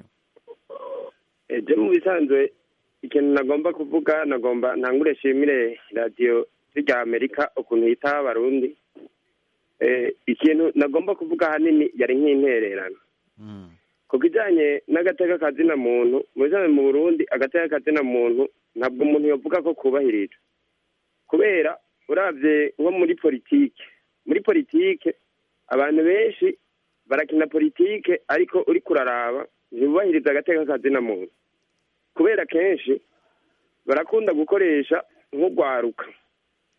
ejo mu bisanzwe ikintu nagomba kuvuga nagomba ntangure nshimire radiyo rya amerika ukuntu yitaho abarundi Eh, ikintu nagomba kuvuga ahanini yari nk'intererano Mm. ku bijyanye n'agateka kazina muntu mu bisanzwe mu burundi agateka kazina muntu ntabwo umuntu yavuga ko kubahirijwe kubera urabye nko muri politike muri politike abantu benshi barakina politike ariko uri kuraraba ntibubahiriza agateka kazina muntu kubera kenshi barakunda gukoresha nk'urwaruka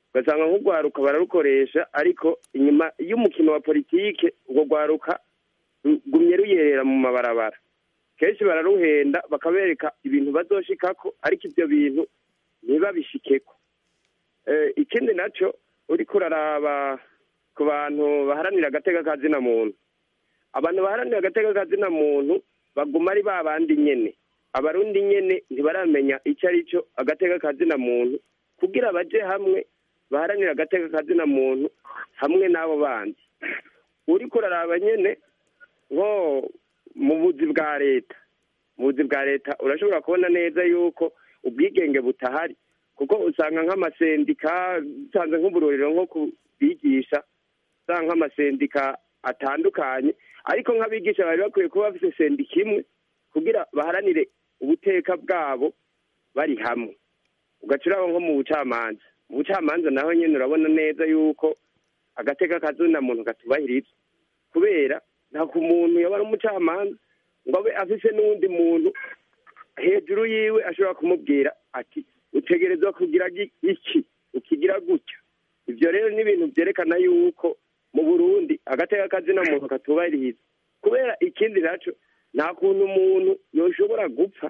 ugasanga nk'urwaruka bararukoresha ariko inyuma y'umukino wa politike urwo rwaruka rugumye ruyerera mu mabarabara kenshi bararuhenda bakabereka ibintu bazoshikako ariko ibyo bintu ntibabishikeko Eh, ikindi naco uriko uraraba ku bantu baharanira agateka kazina muntu abantu baharanira agateka kazina muntu baguma ari ba bandi nyene abarundi nyene ntibaramenya icyo ari cyo agateka kazina muntu kugira baje hamwe baharanira agateka kazina muntu hamwe n'abo bandi uriko uraraba nyene nko mu buzi bwa leta mu buzi bwa leta urashobora kubona neza yuko ubwigenge butahari kuko usanga nk'amasendika usanze nk'uburorero nko kubigisha usanga nk'amasendika atandukanye ariko nk'abigisha bari bakwiye kuba bafite sendika imwe kugira baharanire ubuteka bwabo bari hamwe ugaca uraba nko mu bucamanza mu bucamanza naho nyine urabona neza yuko agateka kazina muntu katubahirizwa kubera nta ku muntu yaba ari umucamanza ngo abe afise n'uwundi muntu hejuru yiwe ashobora kumubwira ati utegerezwa kugira gi- iki ukigira gutya ibyo rero ni ibintu byerekana yuko mu burundi agateka kazina muntu katubahiriza kubera ikindi naco nta kuntu umuntu yoshobora gupfa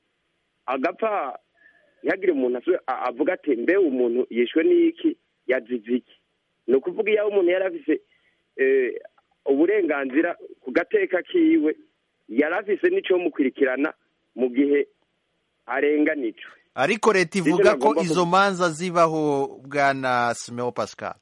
agapfa ntihagire umuntu asu- a- avuga ati mbe umuntu yishwe n'iki yazize iki ni ukuvuga iyo umuntu yari afise eh, uburenganzira ku gateka kiwe yari afise n'icomukurikirana mu gihe arenganijwe ariko leta Nicyo ivuga ko nagomba izo manza zibaho bwana simeo pascal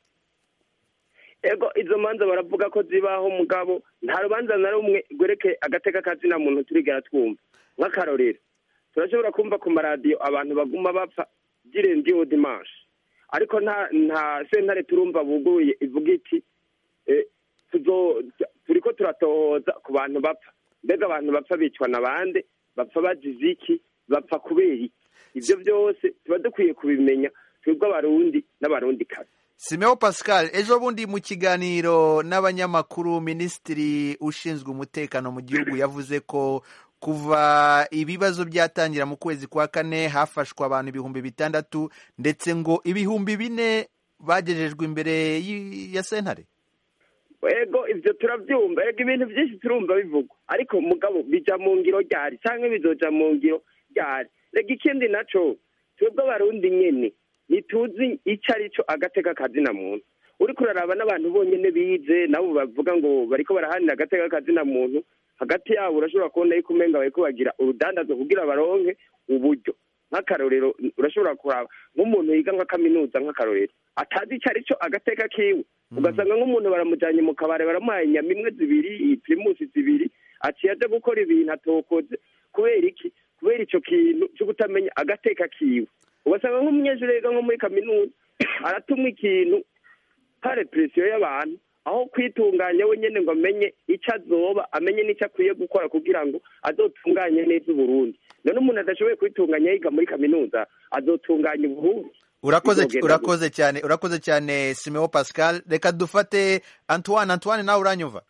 ego izo manza baravuga ko zibaho mugabo nta rubanza na rumwe rwerekeye agateka kazina muntu turigera twumva nk'akarorero turashobora kumva ku maradiyo abantu baguma bapfa by'irendiyo dimanche ariko nta nta sentare turumva buguye ivuga iti eh, tuzo turiko turatohoza ku bantu bapfa mbega abantu bapfa bicwa na bande bapfa bazize iki bapfa kubera iki ibyo byose tuba dukwiye kubimenya twebwe abarundi n'abarundi kazi simeo pascal ejo bundi mu kiganiro n'abanyamakuru minisitiri ushinzwe umutekano mu gihugu yavuze ko kuva ibibazo byatangira mu kwezi kwa kane hafashwe abantu ibihumbi bitandatu ndetse ngo ibihumbi bine bagejejwe imbere y- ya sentare ego ibyo turabyumva ego ibintu byinshi turumva bivugwa ariko mugabo bija mu ngiro ryari cyangwa bizoja mu ngiro ryari rega ikindi naco twebwe abarundi nyene ntituzi ico ari cyo agateka kazina muntu uriko uraraba n'abantu bonyene bize nabo bavuga ngo bariko barahanira agateka kazina muntu hagati yabo urashobora kubona yuko umenga bariko bagira urudandazo kugira baronke uburyo nk'akarorero urashobora kuraba nk'umuntu yiga nka kaminuza nk'akarorero atazi icyo ari cyo agateka kiwe ugasanga nk'umuntu baramujyanye mu kabari baramuhaye inyama imwe zibiri pirimusi zibiri aciye aje gukora ibintu atokoze kubera iki kubera icyo kintu cyo kutamenya agateka kiwe ugasanga nk'umunyeshuri yiga nko muri kaminuza aratumwa ikintu pare presiyo y'abantu aho kwitunganya we nyine ngo amenye icyo azoba amenye n'icyo akwiye gukora kugira ngo azotunganye neza uburundi none umuntu adashoboye kwitunganya yiga muri kaminuza azotunganya uburundi urakoze Bizogenda urakoze cyane urakoze cyane simeo pascal reka dufate antoine antoine nawe uranyumva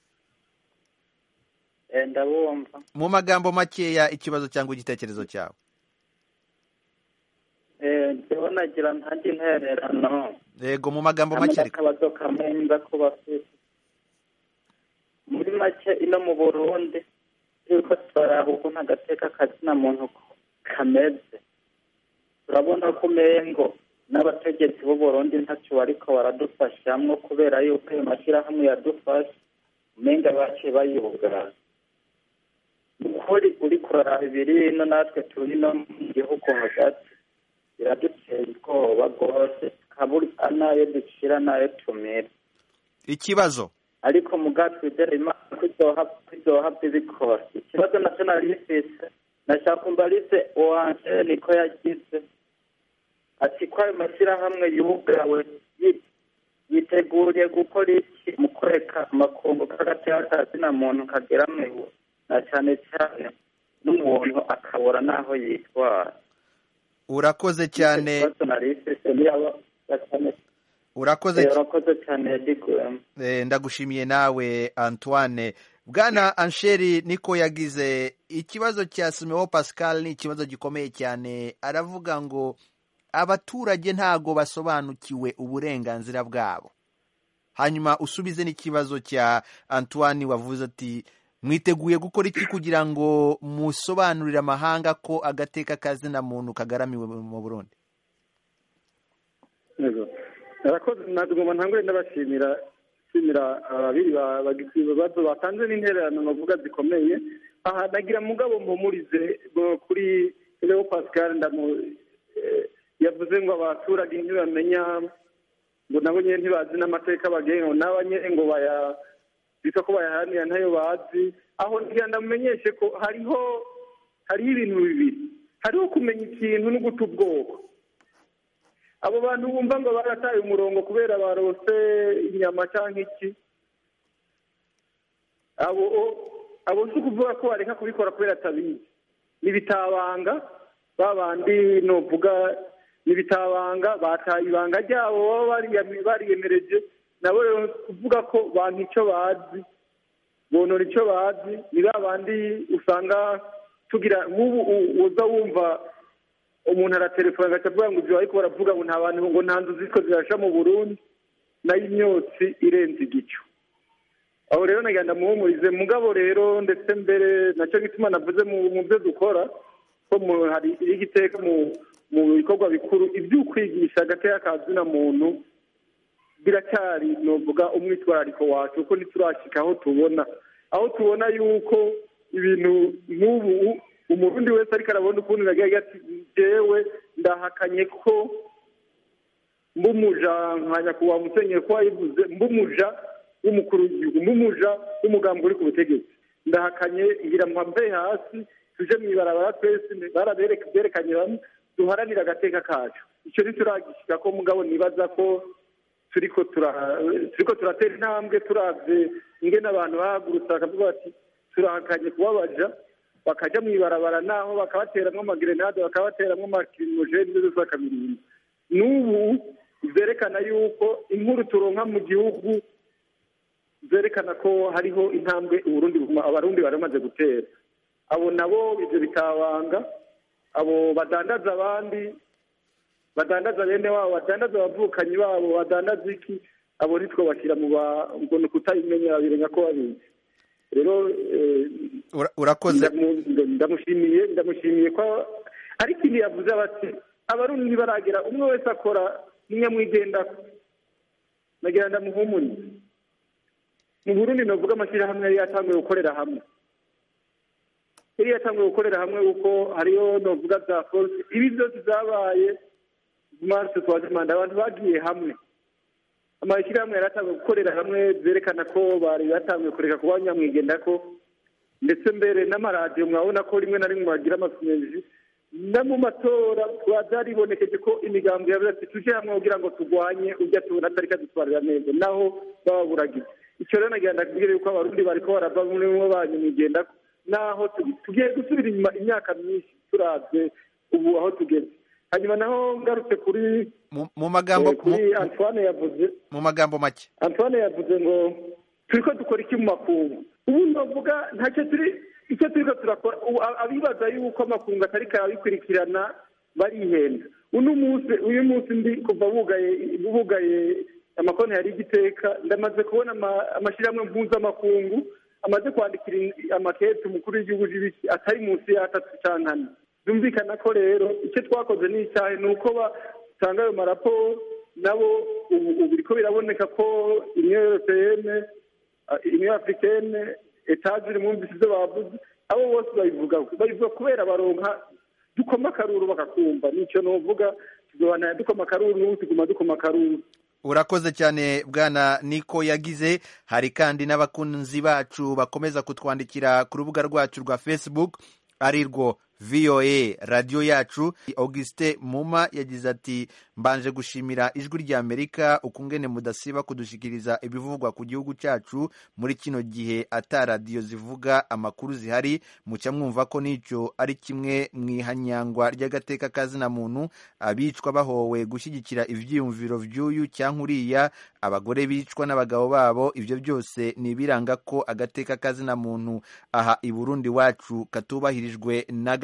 ndabumva mu magambo makeya ikibazo cyangwa igitekerezo cyawe ndabona nagira ntange intererano yego mu magambo hamwe make reka n'akabazo kamwe nza kuba afite muri make ino mu burundi yuko turaraba ukuntu agateka kazina muntu kameze turabona ko umengo n'abategetsi b'u burundi ntacyo bariko baradufashamwo kubera yuko ayo mashyirahamwe yadufasha umenga baciye bayugara ukuri uri kuraraba ibiri ino natwe turi no mu gihugu hagati biradutera ubwoba rwose tukabura n'ayo ducira n'ayo tumira ikibazo ariko muga twizere imana ko izoha- ko izohava ibikora ikibazo nacyo nari rifise nashaka umbarize uwanje niko yagize ati ko ayo mashyirahamwe yugawe yi- yiteguriye gukora iki mu kureka amakungu k'agateka kazina muntu kagera mu iwe na cyane cyane n'umuntu akabura n'aho yitwara urakoze cyane ikibazo nari rifise niyaba cyane urakoze Eh, urakoze cyane yadiguyemo Eh, ndagushimiye nawe antoine bwana ansheri niko yagize ikibazo cya simeo pascal ni ikibazo gikomeye cyane aravuga ngo abaturage ntago basobanukiwe uburenganzira bwabo hanyuma usubize n'ikibazo cya antoine wavuze ati mwiteguye gukora iki kugira ngo musobanurire amahanga ko agateka kazina muntu kagaramiwe mu burundi Yego. Arakoze nagomba ntangure ndabashimira shimira ababiri ba- bagize ibibazo batanze n'intererano navuga zikomeye aha nagira mugabo mpumurize ngo kuri Leo Pascal ndamu eh, yavuze ngo abaturage ntibamenya ngo nabo nyine ntibazi n'amateka bagenga nabo nyine ngo baya bita ko bayaharanira ntayo bazi aho ngira ndamumenyeshe ko hariho hariho ibintu bibiri hariho kumenya ikintu no guta ubwoko abo bantu bumva ngo barataye umurongo kubera barose inyama cyangwa iki abo abo si ukuvuga ko bareka kubikora kubera atabizi ni bitabanga ba bandi novuga ni bitabanga bataye ibanga ryabo baba bariyami- bariyemereje nabo rero kuvuga ko bantu icyo bazi bonora icyo bazi ni ba bandi usanga tugira nk'ubu u- uza wumva umuntu aratelefona agaca avuga ngo ibyo ariko baravuga ngo nta bantu ngo nta nzu zitwa zirasha mu burundi nayo imyotsi irenze igicu aho rero nagenda muhumurize mugabo rero ndetse mbere nacyo gituma navuze mu mu byo dukora ko mu- hari igiteka mu mu bikorwa bikuru iby'ukwigisha agateka ka zina muntu biracyari novuga umwitwarariko wacu kuko ntiturashika aho tubona aho tubona yuko ibintu nk'ubu umurundi wese ariko arabona ukuntu nagiye ati jewe ndahakanye ko mbumuja nka nyakubahwa musenyeri ko wayivuze mbumuja w'umukuru w'igihugu mbumuja w'umugambi uri ku butegetsi ndahakanye ngira mpamve hasi tuje mu ibarabara twese baraberekanye bamwe duharanira agateka kacu icyo ntituragishyira ko mugabo nibaza ko turiko tura- turiko turatera intambwe turavye ingene abantu bahagurutse bakavuga bati turahakanye kubabaja bakaja mu ibarabara naho bakabateramwo amagerenade bakabateramwo amakirimojeni zose bakamirinda n'ubu zerekana yuko inkuru turonka mu gihugu zerekana ko hariho intambwe uburundi buguma- abarundi bari bamaze gutera abo nabo ivyo bitabanga abo badandaza abandi badandaza bene wabo badandaza abavukanyi babo badandaza iki abo ntitwobashyira mu ba ngo ni ukutabimenya babirenga ko babizi rero eh, Ura- urakoze ndamu- ndamushimiye ndamushimiye ko ari ikindi yavuze bati abarundi ntibaragera umwe wese akora n'inyamwigendako nagira ndamuhumurize mu burundi novuga amashyirahamwe yari yatanguye gukorera hamwe yari yatanguye gukorera hamwe kuko hariyo novuga za force ibi byose byabaye marse twazimanda abantu bagiye hamwe amashyirahamwe yari atanguye gukorera hamwe byerekana ko bari batanguye kureka kuba nyamwigendako ndetse mbere n'amaradiyo mwabona ko rimwe na rimwe bagira amasineji no mu matora byaribonekeje ko imigambi yavuze ati tuje hamwe kugira ngo turwanye ujya tubona atari kadutwarira neza naho bababuragiye icyo rero nagira ndakubwire yuko abarundi bariko barava muri mwo banyamwigenda naho tu- tugiye gusubira inyuma imyaka myinshi turavye ubu aho tugeze hanyuma naho ngarutse kuri mu mu magambo eh, kuri antoine yavuze mu magambo make antoine yavuze ngo turiko dukora iki mu makungu ubu ndavuga ntacyo turi icyo turiko turakora ubu a- abibaza yuko amakungu atari karabikurikirana barihenda uno munsi uyu munsi ndi kuva bugaye bugaye amakonti yari igiteka ndamaze kubona ama- amashyirahamwe mpuzamakungu amaze kwandikira in- amakete umukuru w'igihugu c'ibiki atari munsi y'atatu canke ane byumvikana ko rero icyo twakoze ni icyahe ni uko batanga ayo maraporo nabo ubu ubu biriko biraboneka ko uniyo europeyene uniyo africaine etajiri mwumvise ibyo bavuze abo bose babivuga babivuga kubera baronka dukoma akaruru bakakumva nicyo novuga tuzobanaya dukoma akaruru n'ubu tuguma dukoma akaruru urakoze cyane bwana niko yagize hari kandi n'abakunzi bacu bakomeza kutwandikira ku rubuga rwacu rwa facebook ari rwo voa radiyo yacu augustin muma yagize ati mbanje gushimira ijwi rya amerika ukungene mudasiba kudushikiriza ibivugwa ku gihugu cyacu muri kino gihe ata radiyo zivuga amakuru zihari muca mwumva ko n'icyo ari kimwe mu ihanyangwa ry'agateka kazina muntu abicwa bahowe gushyigikira ivyiyumviro vy'uyu cyangwa uriya abagore bicwa n'abagabo babo ibyo byose ni ibiranga ko agateka kazina muntu aha i burundi wacu katubahirijwe na gato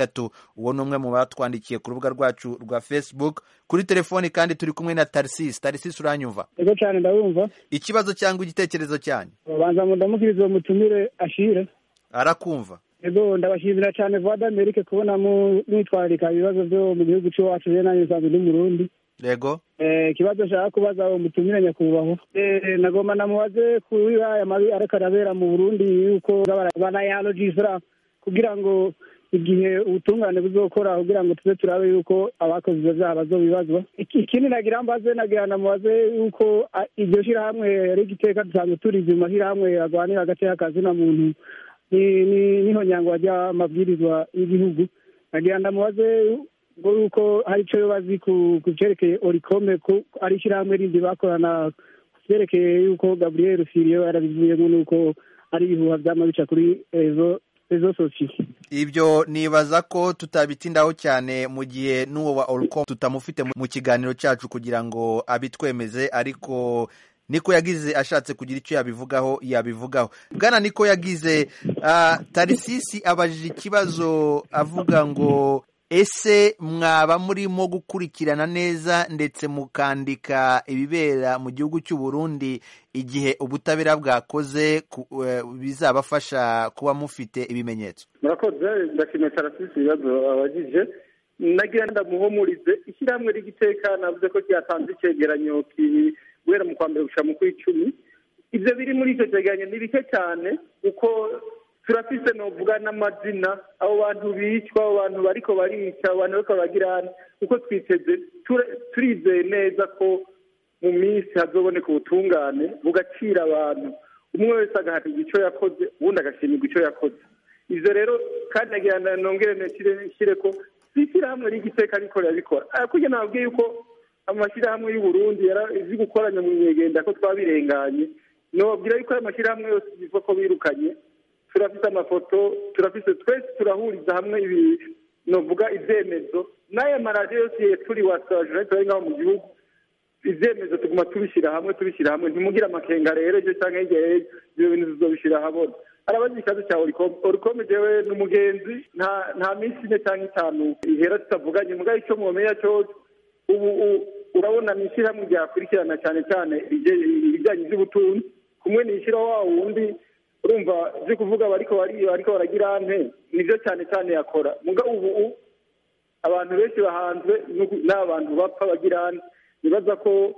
gatatu uwo ni umwe mu batwandikiye ku rubuga rwacu rwa facebook kuri telefoni kandi turi kumwe na tarisisi tarisisi uranyumva ego cyane ndabumva ikibazo cyangwa igitekerezo cyanyu banza ngo ndamukirize uwo mutumire ashire arakumva ego ndabashimira cyane vuba d'Amerike kubona mu- mwitwararika ibibazo byo mu gihugu cy'iwacu rero nanjye nsanzwe ndi murundi yego Eh, ikibazo nshaka kubaza uwo mutumire nyakubahwa Eh, nagomba namubaze kuri aya mabi ariko arabera mu burundi yuko banayalogisira kugira ngo igihe ubutungane buzokora kugira ngo tuze turabe yuko abakoze ivyo vyaha bazobibazwa Iki- ikindi nagira mbaze nagira namubaze yuko ah, iryo shirahamwe rigiteka dusanzwe turizi mu mashirahamwe agwanira agateka kazina muntu ni- ni- niho nyangwa ry'amabwirizwa y'igihugu nagira ndamubaze ngo yuko hari icyo yo bazi ku ku byerekeye orikome ko ari ishyirahamwe rindi bakorana ku byerekeye yuko gaburiyeri firiyo yarabivuyemo nuko ari ibihuha byama bica kuri rezo rezo sosiyo ibyo nibaza ko tutabitindaho cyane mu gihe n'uwo wa orcom tutamufite mu- mu kiganiro cyacu kugira ngo abitwemeze ariko niko yagize ashatse kugira icyo yabivugaho yabivugaho bwana niko yagize ah, tarisisi abajije ikibazo avuga ngo ese mwaba murimo gukurikirana neza ndetse mukandika ibibera mu gihugu cy'u Burundi igihe ubutabera bwakoze ku- eh, bizabafasha kuba mufite ibimenyetso murakoze ndashimiye tarasisi ibibazo abagije nagira ndamuhumurize ishyirahamwe ry'igiteka navuze ko ryatanze icyegeranyo ki- guhera mu kwa mbere gushika mu kw'icumi ibyo biri muri icyo cyegeranyo ni bike cyane kuko turafise novuga n'amazina abo bantu bicwa abo bantu bariko barica abo bantu bariko baragirana kuko twiteze ture- turizeye neza ko mu minsi hazoboneka ubutungane bugacira abantu umwe wese agahatirwa icyo yakoze uwundi agashimirwa icyo yakoze ivyo rero kandi nagira ngo nongere nshyire ko si ishyirahamwe ry'igiteka ariko rirabikora kurya nababwiye yuko amashyirahamwe y'u Burundi yarazi gukoranya mu nyegenda ko twabirenganye nobabwira yuko ayo mashyirahamwe yose bivuga ko birukanye turafite amafoto turafite twese turahuriza hamwe ibi novuga ibyemezo n'aya maradiyo yose turi wasajura turi ngaho mu gihugu ibyemezo tuguma tubishyira hamwe tubishyira hamwe ntimugire amakenga rero ibyo cyangwa hirya y'ejo ibyo bintu tuzobishyira ahabona arabaza ikibazo cya orikome orikome jewe ni umugenzi nta nta minsi ine cyangwa itanu ihera tutavuganye mugabo icyo mwomenya cyose ubu u- urabona ni ishyirahamwe ryakurikirana cyane cyane ibije- ibijyanye by'ubutunzi kumwe ni ishyiraho wa wundi urumva byo kuvuga bariko bari bariko baragira nte nibyo cyane cyane yakora mugabo ubu u- abantu benshi bahanzwe n'uku- n'abantu bapfa bagira nte nibaza ko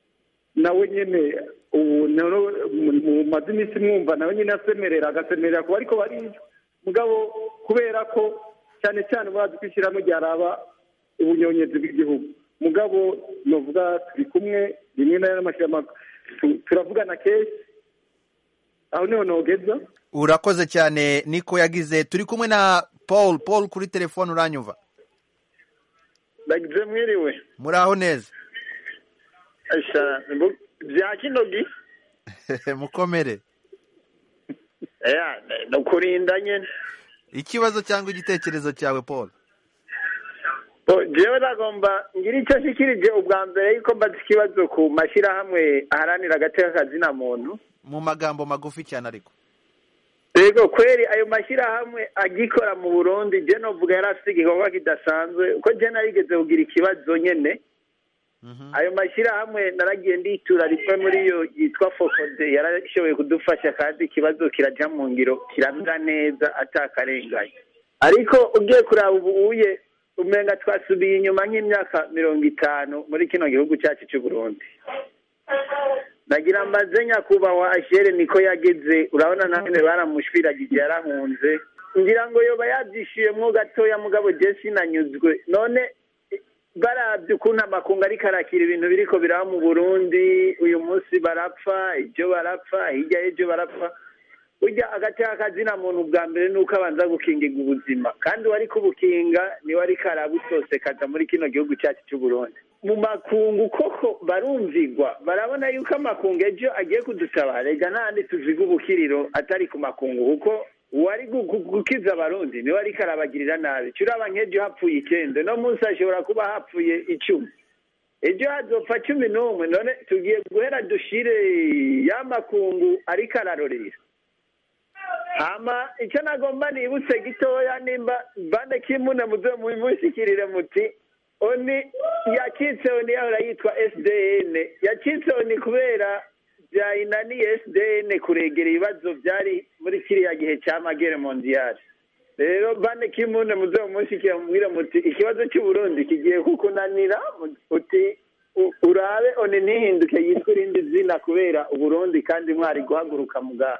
nawe nyene ubu nero mu maze iminsi mwumva nawe nyene asemerera agasemerera ku bariko baricwa mugabo kubera ko cyane cyane bazi ko ishyirahamwe ryaraba ubunyonyezi bw'igihugu mugabo novuga turi kumwe rimwe na rimwe amashyirahamwe tu- turavugana kenshi aho niho nogeza urakoze cyane niko yagize turi kumwe na paul paul kuri telefone uranyumva ndagize mwiriwe muraho neza Asha, mbu- bya kinogi mukomere ya ni ukurinda nyine ikibazo cyangwa igitekerezo cyawe paul Bo, jewe nagomba ngira icyo nshikirije ubwa mbere yuko mbaza ikibazo ku mashyirahamwe aharanira agateka kazina muntu mu magambo magufi cyane ariko yego kweri ayo mashyirahamwe agikora mu burundi je novuga yari afite igikorwa kidasanzwe uko je narigeze kugira ikibazo nyene ayo mashyirahamwe naragiye nditura rimwe muri yo yitwa fokode yarashoboye kudufasha kandi ikibazo kiraja mu ngiro kiramera neza atakarenganye ariko ugiye kuraba ubu uye umenga twasubiye inyuma nk'imyaka mirongo itanu muri kino gihugu cyacu cy'u Burundi nagira mbaze nyakubahwa ashere niko yageze urabona nawe baramushwiragije yarahunze ngira ngo yoba yabyishiyemwo gatoya mugabo je sinanyuzwe none barabye ukuntu amakungu ariko arakira ibintu biriko biraba mu burundi uyu munsi barapfa ibyo barapfa hirya y'ibyo barapfa burya agateka kazina muntu bwa mbere ni uko abanza gukingirwa ubuzima kandi uwari kubukinga niwe ariko arabutosekaza muri kino gihugu cyacu cy'u Burundi mu makungu koko barumvigwa barabona yuko amakungu ejo agiye kudutabara rega ntahandi tuziga ubukiriro atari ku makungu kuko uwari gu- gu- gukiza abarundi niwe ariko arabagirira nabi curaba nk'ejo hapfuye icyenda no munsi hashobora kuba hapfuye icumi ejo hazopfa cumi n'umwe none tugiye guhera dushire ya makungu ariko ararorera hama icyo nagomba nibutse gitoya nimba bane kimune muze mumushyikirire muti oni yakitse oni yahora yitwa sdn yakitse oni kubera byayinaniye sdn kuregera ibibazo byari muri kiriya gihe cya magere mondiyari rero bane kimune muze mumushyikira mubwire muti ikibazo cy'uburundi kigiye kukunanira uti u- urabe oni ntihinduke yitwa irindi zina kubera uburundi kandi mwari guhaguruka muga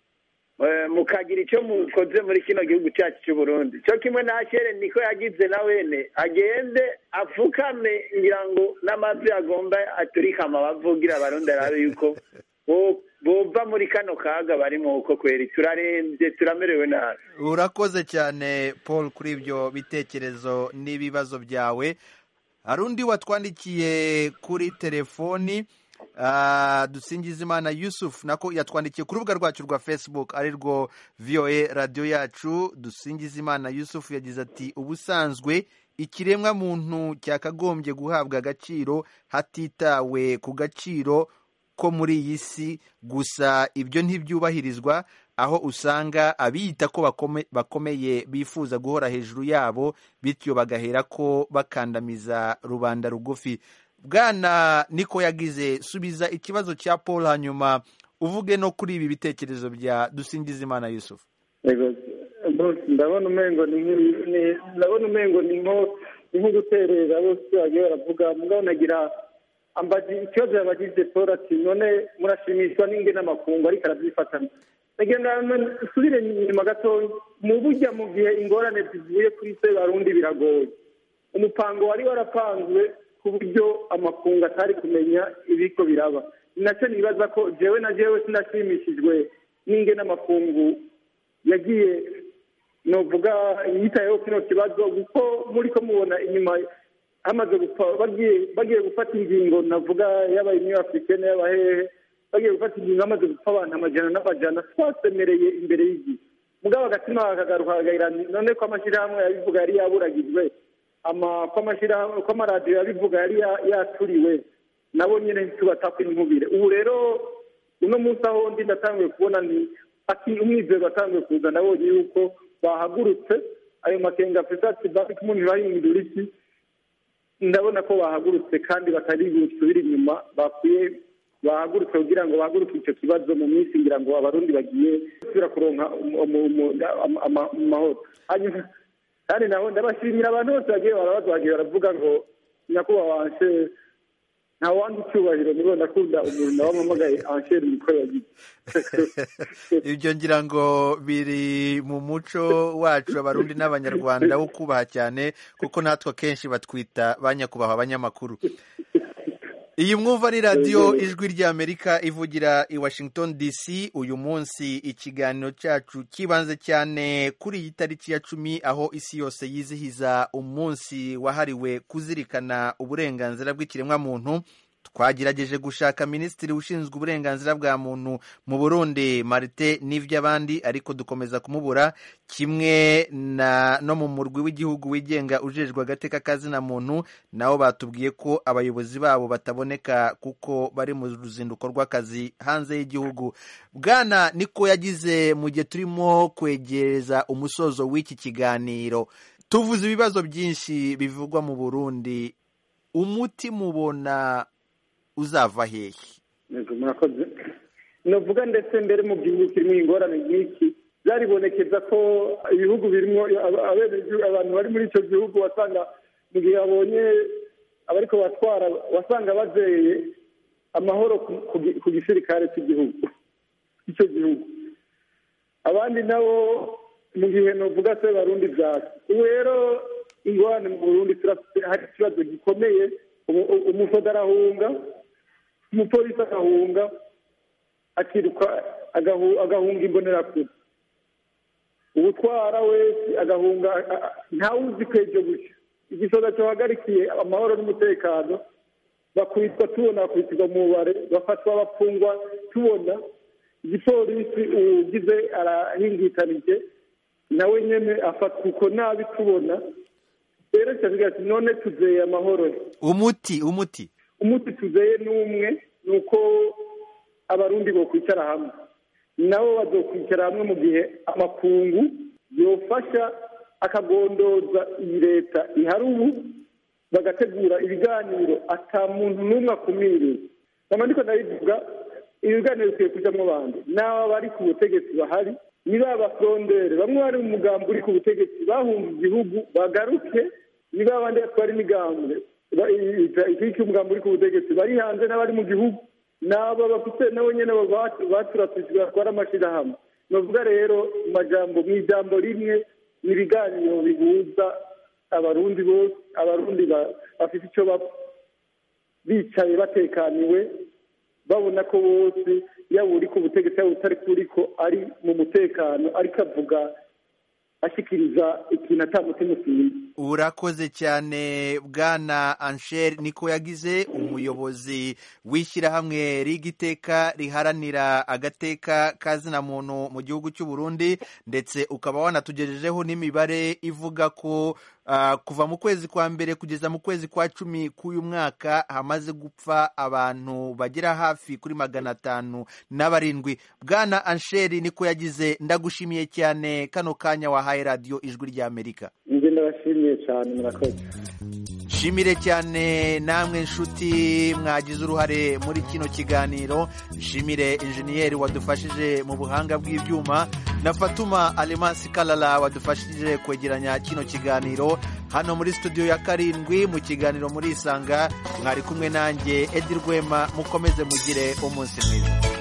Eh, mukagira icyo mukoze muri kino gihugu cyacu cy'u Burundi cyo kimwe na kere niko yagize na wene agende apfukame ngira ngo n'amazi agomba aturika amabavu ugira abarundi arabe yuko bo- bova muri kano kaga barimo uko kweri turarembye turamerewe nabi urakoze cyane paul kuri ibyo bitekerezo n'ibibazo byawe hari undi watwandikiye kuri telefoni ah, dusingizimana yusuf nako yatwandikiye ku rubuga rwacu rwa facebook ari rwo voa radiyo yacu dusingizimana yusuf yagize ati ubusanzwe ikiremwa muntu cyakagombye guhabwa agaciro hatitawe ku gaciro ko muri iyi si gusa ibyo ntibyubahirizwa aho usanga abiyita ko bakome- bakomeye bifuza guhora hejuru yabo bityo bagahera ko bakandamiza rubanda rugufi bwana niko yagize subiza ikibazo cya paul hanyuma uvuge no kuri ibi bitekerezo bya dusingizimana yusuf Yego, bose ndabona umengo ni nk'i- ni- ndabona umengo ni nko ni nko guterera bose bagiye baravuga mugabo nagira ambaji ikibazo yabagize paul ati none murashimishwa n'inge n'amakungu ariko arabyifatana nagira usubire inyuma gatoya mu burya mu gihe ingorane zivuye kuri se barundi biragoye umupango wari warapanzwe ku buryo amakungu atari kumenya ibiko biraba ni nacyo nibaza ko jewe na jewe sinashimishijwe n'inge n'amakungu yagiye novuga yitayeho kino kibazo kuko muri ko mubona inyuma hamaze gupfa bagiye bagiye gufata ingingo navuga yaba imwe africaine yaba hehe bagiye gufata ingingo hamaze gupfa abantu amajana n'amajana twasemereye imbere y'igihe mugabo agatima kakagaruka kagaira none ko amashyirahamwe yabivuga yari yaburagijwe ama ko amashyirahamwe ko amaradiyo yabivuga yari ya- yaturiwe nabo nyine ntitubatakwe inkubire ubu rero uno munsi aho ndi ndatanguye kubona ni ati umwizero watanguye kuza nabonye yuko bahagurutse ayo makenga afite ati bafite umuntu bahindura iki ndabona ko bahagurutse kandi batari busubire inyuma bakwiye bahagurutse kugira ngo bahaguruke icyo kibazo mu minsi ngira ngo abarundi bagiye gusubira kuronka umu- umu- umu- ama- ama- amahoro hanyuma kandi naho ndabashimira abantu bose bagiye barabaza bagiye baravuga ngo nyakubahwa anshere nta wandi icyubahiro nibo ndakunda umuntu nawe ampamagaye anshere niko yagize ibyo ngira ngo biri mu muco wacu abarundi n'abanyarwanda wo kubaha cyane kuko natwe akenshi batwita ba nyakubahwa abanyamakuru iyi mwumva ni radiyo ijwi ry'amerika ivugira i washington dc uyu munsi ikiganiro cyacu kibanze cyane kuri iyi tariki ya cumi aho isi yose yizihiza umunsi wahariwe kuzirikana uburenganzira bw'ikiremwamuntu twagerageje gushaka minisitiri ushinzwe uburenganzira bwa muntu mu burundi marite n'iby'abandi ariko dukomeza kumubura kimwe na no mu murwi w'igihugu wigenga ujejwe agateka kazina muntu nabo batubwiye ko abayobozi babo bataboneka kuko bari mu ruzinduko rw'akazi hanze y'igihugu bwana niko yagize mu gihe turimo kwegereza umusozo w'iki kiganiro tuvuze ibibazo byinshi bivugwa mu burundi umuti mubona uzava hehe Yego, murakoze novuga ndetse mbere mu gihugu kirimo ingorane nk'iki byaribonekeza ko ibihugu birimo aba- abenegihugu abantu bari muri icyo gihugu wasanga mu gihe babonye abariko batwara wasanga bazeye amahoro ku- ku gi- ku gisirikare cy'igihugu icyo gihugu abandi nabo mu gihe novuga se barundi byasi ubu rero ingorane mu burundi turafite hari ikibazo gikomeye umu- u- umusoda arahunga umupolisi agahunga akiruka agahu- agahunga imbonerakure ubutwara wese agahunga a- a- ntawuzi ko ejo gushya igisoza cyohagarikiye amahoro n'umutekano bakubitwa tubona bakubitwa mu mubare bafatwa bapfungwa tubona igipolisi ugize arahingitanije nawe nyene afatwa uko nabi tubona rero cyavuga ati none tuzeye amahoro umuti umuti umuti tuzeye n'umwe ni uko abarundi bo kwicara hamwe nabo bazokwicara hamwe mu gihe amakungu yofasha akagondoza iyi leta ihari ubu bagategura ibiganiro ata muntu n'umwe akumiriwe nkaba ndiko ndabivuga ibiganiro bikwiye kujamwo abandi n'aba bari ku butegetsi bahari niba abafrondere bamwe bari mu mugambi uri ku butegetsi bahunga igihugu bagaruke niba abandi batwara imigambwe iki cy'umugambi uri ku butegetsi bari hanze n'abari mu gihugu n'abo bafite nabo nyene baturatujwe batwara amashirahamwe novuga rero mu majambo mu ijambo rimwe ni ibiganiro bihuza abarundi bose abarundi bafite icyo bapfa bicaye batekaniwe babona ko bose yaba uri ku butegetsi yaba utari kuriko ari mu mutekano ariko avuga ashyikiriza ikintu atamutima usinzi urakoze cyane bwana ansheri niko yagize umuyobozi w'ishyirahamwe rigiteka riharanira agateka kazina muntu mu gihugu cy'u Burundi ndetse ukaba wanatugejejeho n'imibare ivuga ko uh, kuva mu kwezi kwa mbere kugeza mu kwezi kwa cumi k'uyu mwaka hamaze gupfa abantu bagera hafi kuri magana atanu na barindwi bwana ansheri niko yagize ndagushimiye cyane kano kanya wahaye radiyo ijwi ry'amerika njye ndabashimiye cyane murakoze nshimire cyane namwe nshuti mwagize uruhare muri kino kiganiro nshimire injeniyeri wadufashije mu buhanga bw'ibyuma na fatuma alemasi kalala wadufashije kwegeranya kino kiganiro hano muri studio ya karindwi mu kiganiro muri isanga mwari kumwe nanjye edi rwema mukomeze mugire umunsi mwiza